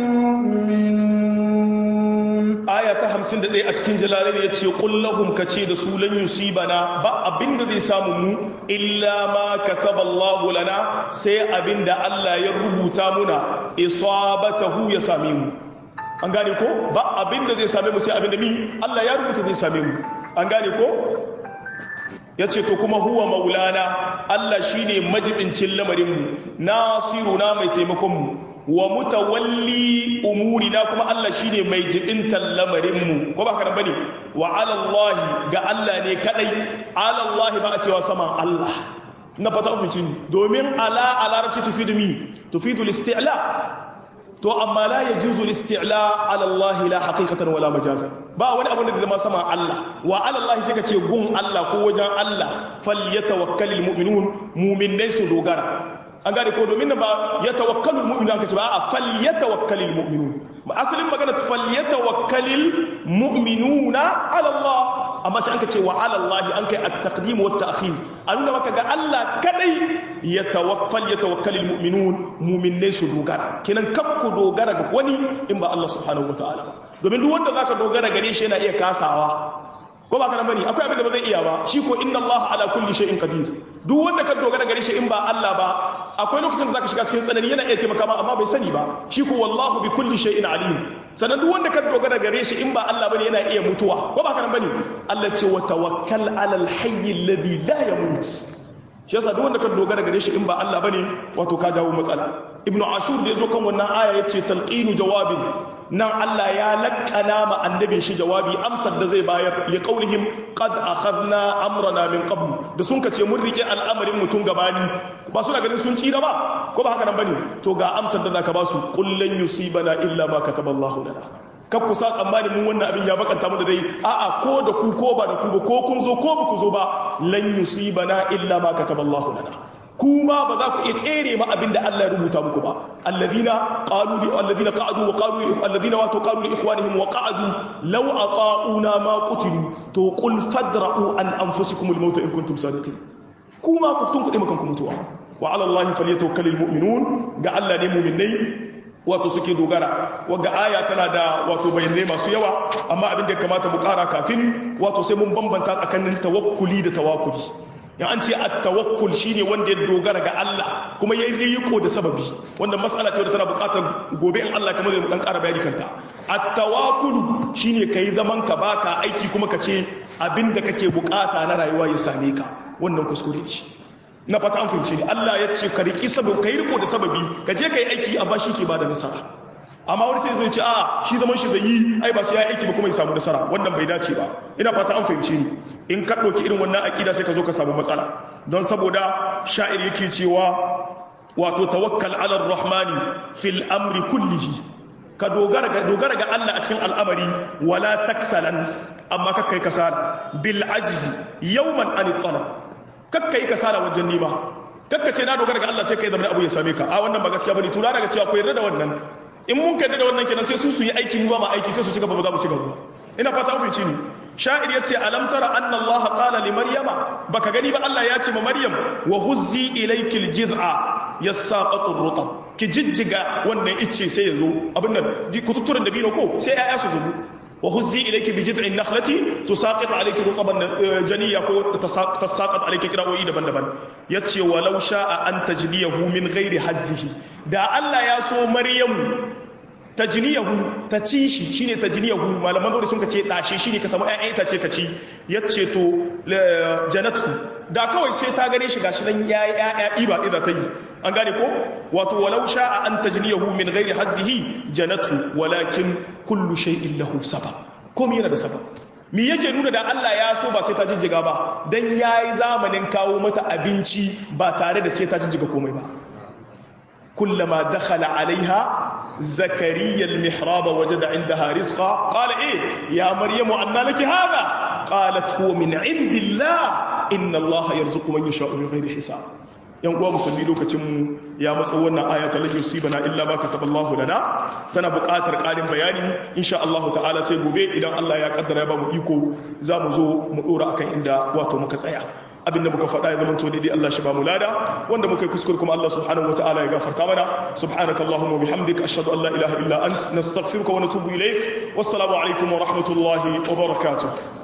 المؤمنون aya ta 51 a cikin jalalai ya ce kullahum ka ce da su lan yusibana ba abinda zai samu mu illa ma kataballahu lana sai abinda Allah ya rubuta muna isabatahu ya same mu an gane ko ba abinda zai same mu sai abinda mi Allah ya rubuta zai same mu an gane ko ya ce to kuma huwa maulana Allah shine majibincin lamarinmu nasiruna mai taimakonmu wa mutawalli umurina kuma Allah shine mai jibintan lamarinmu ko ba ka bane wa ala Allah ga Allah ne kadai ala Allah ba a cewa saman Allah na fata ofincin domin ala a larabci tufidu mi tufidu listi'la to amma la yajuzu listi'la ala Allah la haqiqatan wala majazan ba wani abin da zai zama sama Allah wa ala Allah sai ka ce gun Allah ko wajen Allah falyatawakkalul mu'minun mu'minai su dogara an gane ko domin ba ya tawakkalul mu'minu aka ce ba a fal yatawakkalul mu'minun ba asalin magana fal yatawakkalul mu'minuna ala Allah amma sai anka ce wa ala Allah an kai at-taqdim wa at-ta'khir an nuna maka ga Allah kadai ya tawakkal ya tawakkalul mu'minun mu'minai su dogara kenan kakku dogara ga wani in ba Allah subhanahu wataala domin duk wanda zaka dogara gare shi yana iya kasawa ko ba ka nan bane akwai abin da ba zai iya ba shi ko inna Allah ala kulli shay'in qadir duk wanda ka dogara gare shi in ba Allah ba akwai lokacin da zaka shiga cikin tsanani yana iya taimaka ma amma bai sani ba shi ko wallahu bi kulli shay'in alim sannan duk wanda ka dogara gare shi in ba Allah bane yana iya mutuwa ko ba ka nan bane Allah ce wa tawakkal ala al-hayy alladhi la yamut shi yasa duk wanda ka dogara gare shi in ba Allah bane wato ka jawo matsala ibnu ashur da yazo kan wannan aya yace talqinu jawabin nan Allah ya laƙana ma annabin shi jawabi amsar da zai bayar li qaulihim qad akhadna amrana min qabl da sun kace mun rike al'amarin mutun gabani ba suna ganin sun tsira ba ko ba haka nan bane to ga amsar da zaka ba su qul lan yusibana illa ma kataballahu lana kar ku sa tsammani mun wannan abin ya bakanta mu da dai a'a ko da ku ko ba da ku ba ko kun zo ko ba ku zo ba lan yusibana illa ma kataballahu lana kuma ba za ku iya tsere ma abin da Allah ya rubuta muku ba alladhina qalu li alladhina qa'adu wa qalu alladhina wa qalu li ikhwanihim wa qa'adu law ata'una ma qutilu to qul fadra'u an anfusikum al-maut in kuntum sadiqin kuma ku tun kuɗe makan ku mutuwa wa ala Allah falyatawakkalul mu'minun ga Allah ne mu'minai wato suke dogara wagga aya tana da wato bayanai masu yawa amma abin da ya kamata mu kara kafin wato sai mun bambanta tsakanin tawakkuli da tawakkuli ya an ce at-tawakkul shine wanda ya dogara ga Allah kuma ya yi riko da sababi wanda mas'ala ce wadda tana buƙatar gobe in Allah kamar mu dan ƙara bayani kanta at-tawakkul shine kai zaman ka baka aiki kuma ka ce abinda kake buƙata na rayuwa ya same ka wannan kuskure ce na fata an fahimce ni Allah ya ce ka riki sababi kai riko da sababi ka je kai aiki amma shi ke bada nasara amma wani sai zai ce a shi zaman shi zai yi ai ba sai ya aiki ba kuma ya samu nasara wannan bai dace ba ina fata an fahimce ni in ka ɗauki irin wannan aƙida sai ka zo ka samu matsala don saboda sha'ir yake cewa wato tawakkal ala rahmani fil amri kullihi ka dogara ga dogara ga Allah a cikin al'amari wala taksalan amma kakkai kasala bil ajzi yawman an talab kakkai kasala wajen nima kakka ce na dogara ga Allah sai kai zama abu ya same ka a wannan ba gaskiya bane tura daga cewa ko yarda da wannan in mun kai da wannan kenan sai su su yi aiki mu ba ma aiki sai su ci gaba ba za mu ci gaba ina fata an fahimci ni sha'ir ya ce alam tara anna allaha qala li maryama baka gani ba Allah ya ce ma maryam wa huzzi ilayki aljiz'a yasaqatu rutab ki jijjiga wannan icce sai yazo abin nan kututturen da bino ko sai ayya su zubu wa huzzi ilayki bi jid'in nakhlati tusaqit alayki ruqaban janiya ko tasaqat alayki qira'o'i daban-daban yace walau sha'a an tajniyahu min ghairi hazzihi da Allah ya so Maryamu tajniyahu ta ci shi shine tajniyahu malaman dole sun kace dashe shine ka samu ƴaƴan itace ka ci yace to janatu da kawai sai ta gane shi gashi nan yayi ƴaƴa iba idza ta yi an gane ko wato walau sha'a an tajniyahu min ghairi hazzihi janatu walakin kullu shay'in lahu sabab komai yana da sabab me yake nuna da Allah ya so ba sai ta jijjiga ba dan yayi zamanin kawo mata abinci ba tare da sai ta jijjiga komai ba kullama dakhala alaiha زكريا المحراب وجد عندها رزقا قال ايه يا مريم أن لك هذا قالت هو من عند الله إن الله يرزق من يشاء بغير حساب yan uwa musulmi lokacin mu ya matso wannan aya ta lahi yusibana illa ma kataballahu lana tana buƙatar ƙarin bayani insha Allah ta'ala sai gobe idan Allah ya kaddara ya ba mu iko za mu zo mu dora akan inda wato muka tsaya abinda muka faɗa ya zamanto daidai Allah shi ba mu lada wanda muka yi kuskure kuma Allah subhanahu wataala ya gafarta mana subhanakallahumma bihamdika ashhadu an la ilaha illa ant nastaghfiruka wa natubu ilaik wassalamu alaikum wa rahmatullahi wa barakatuh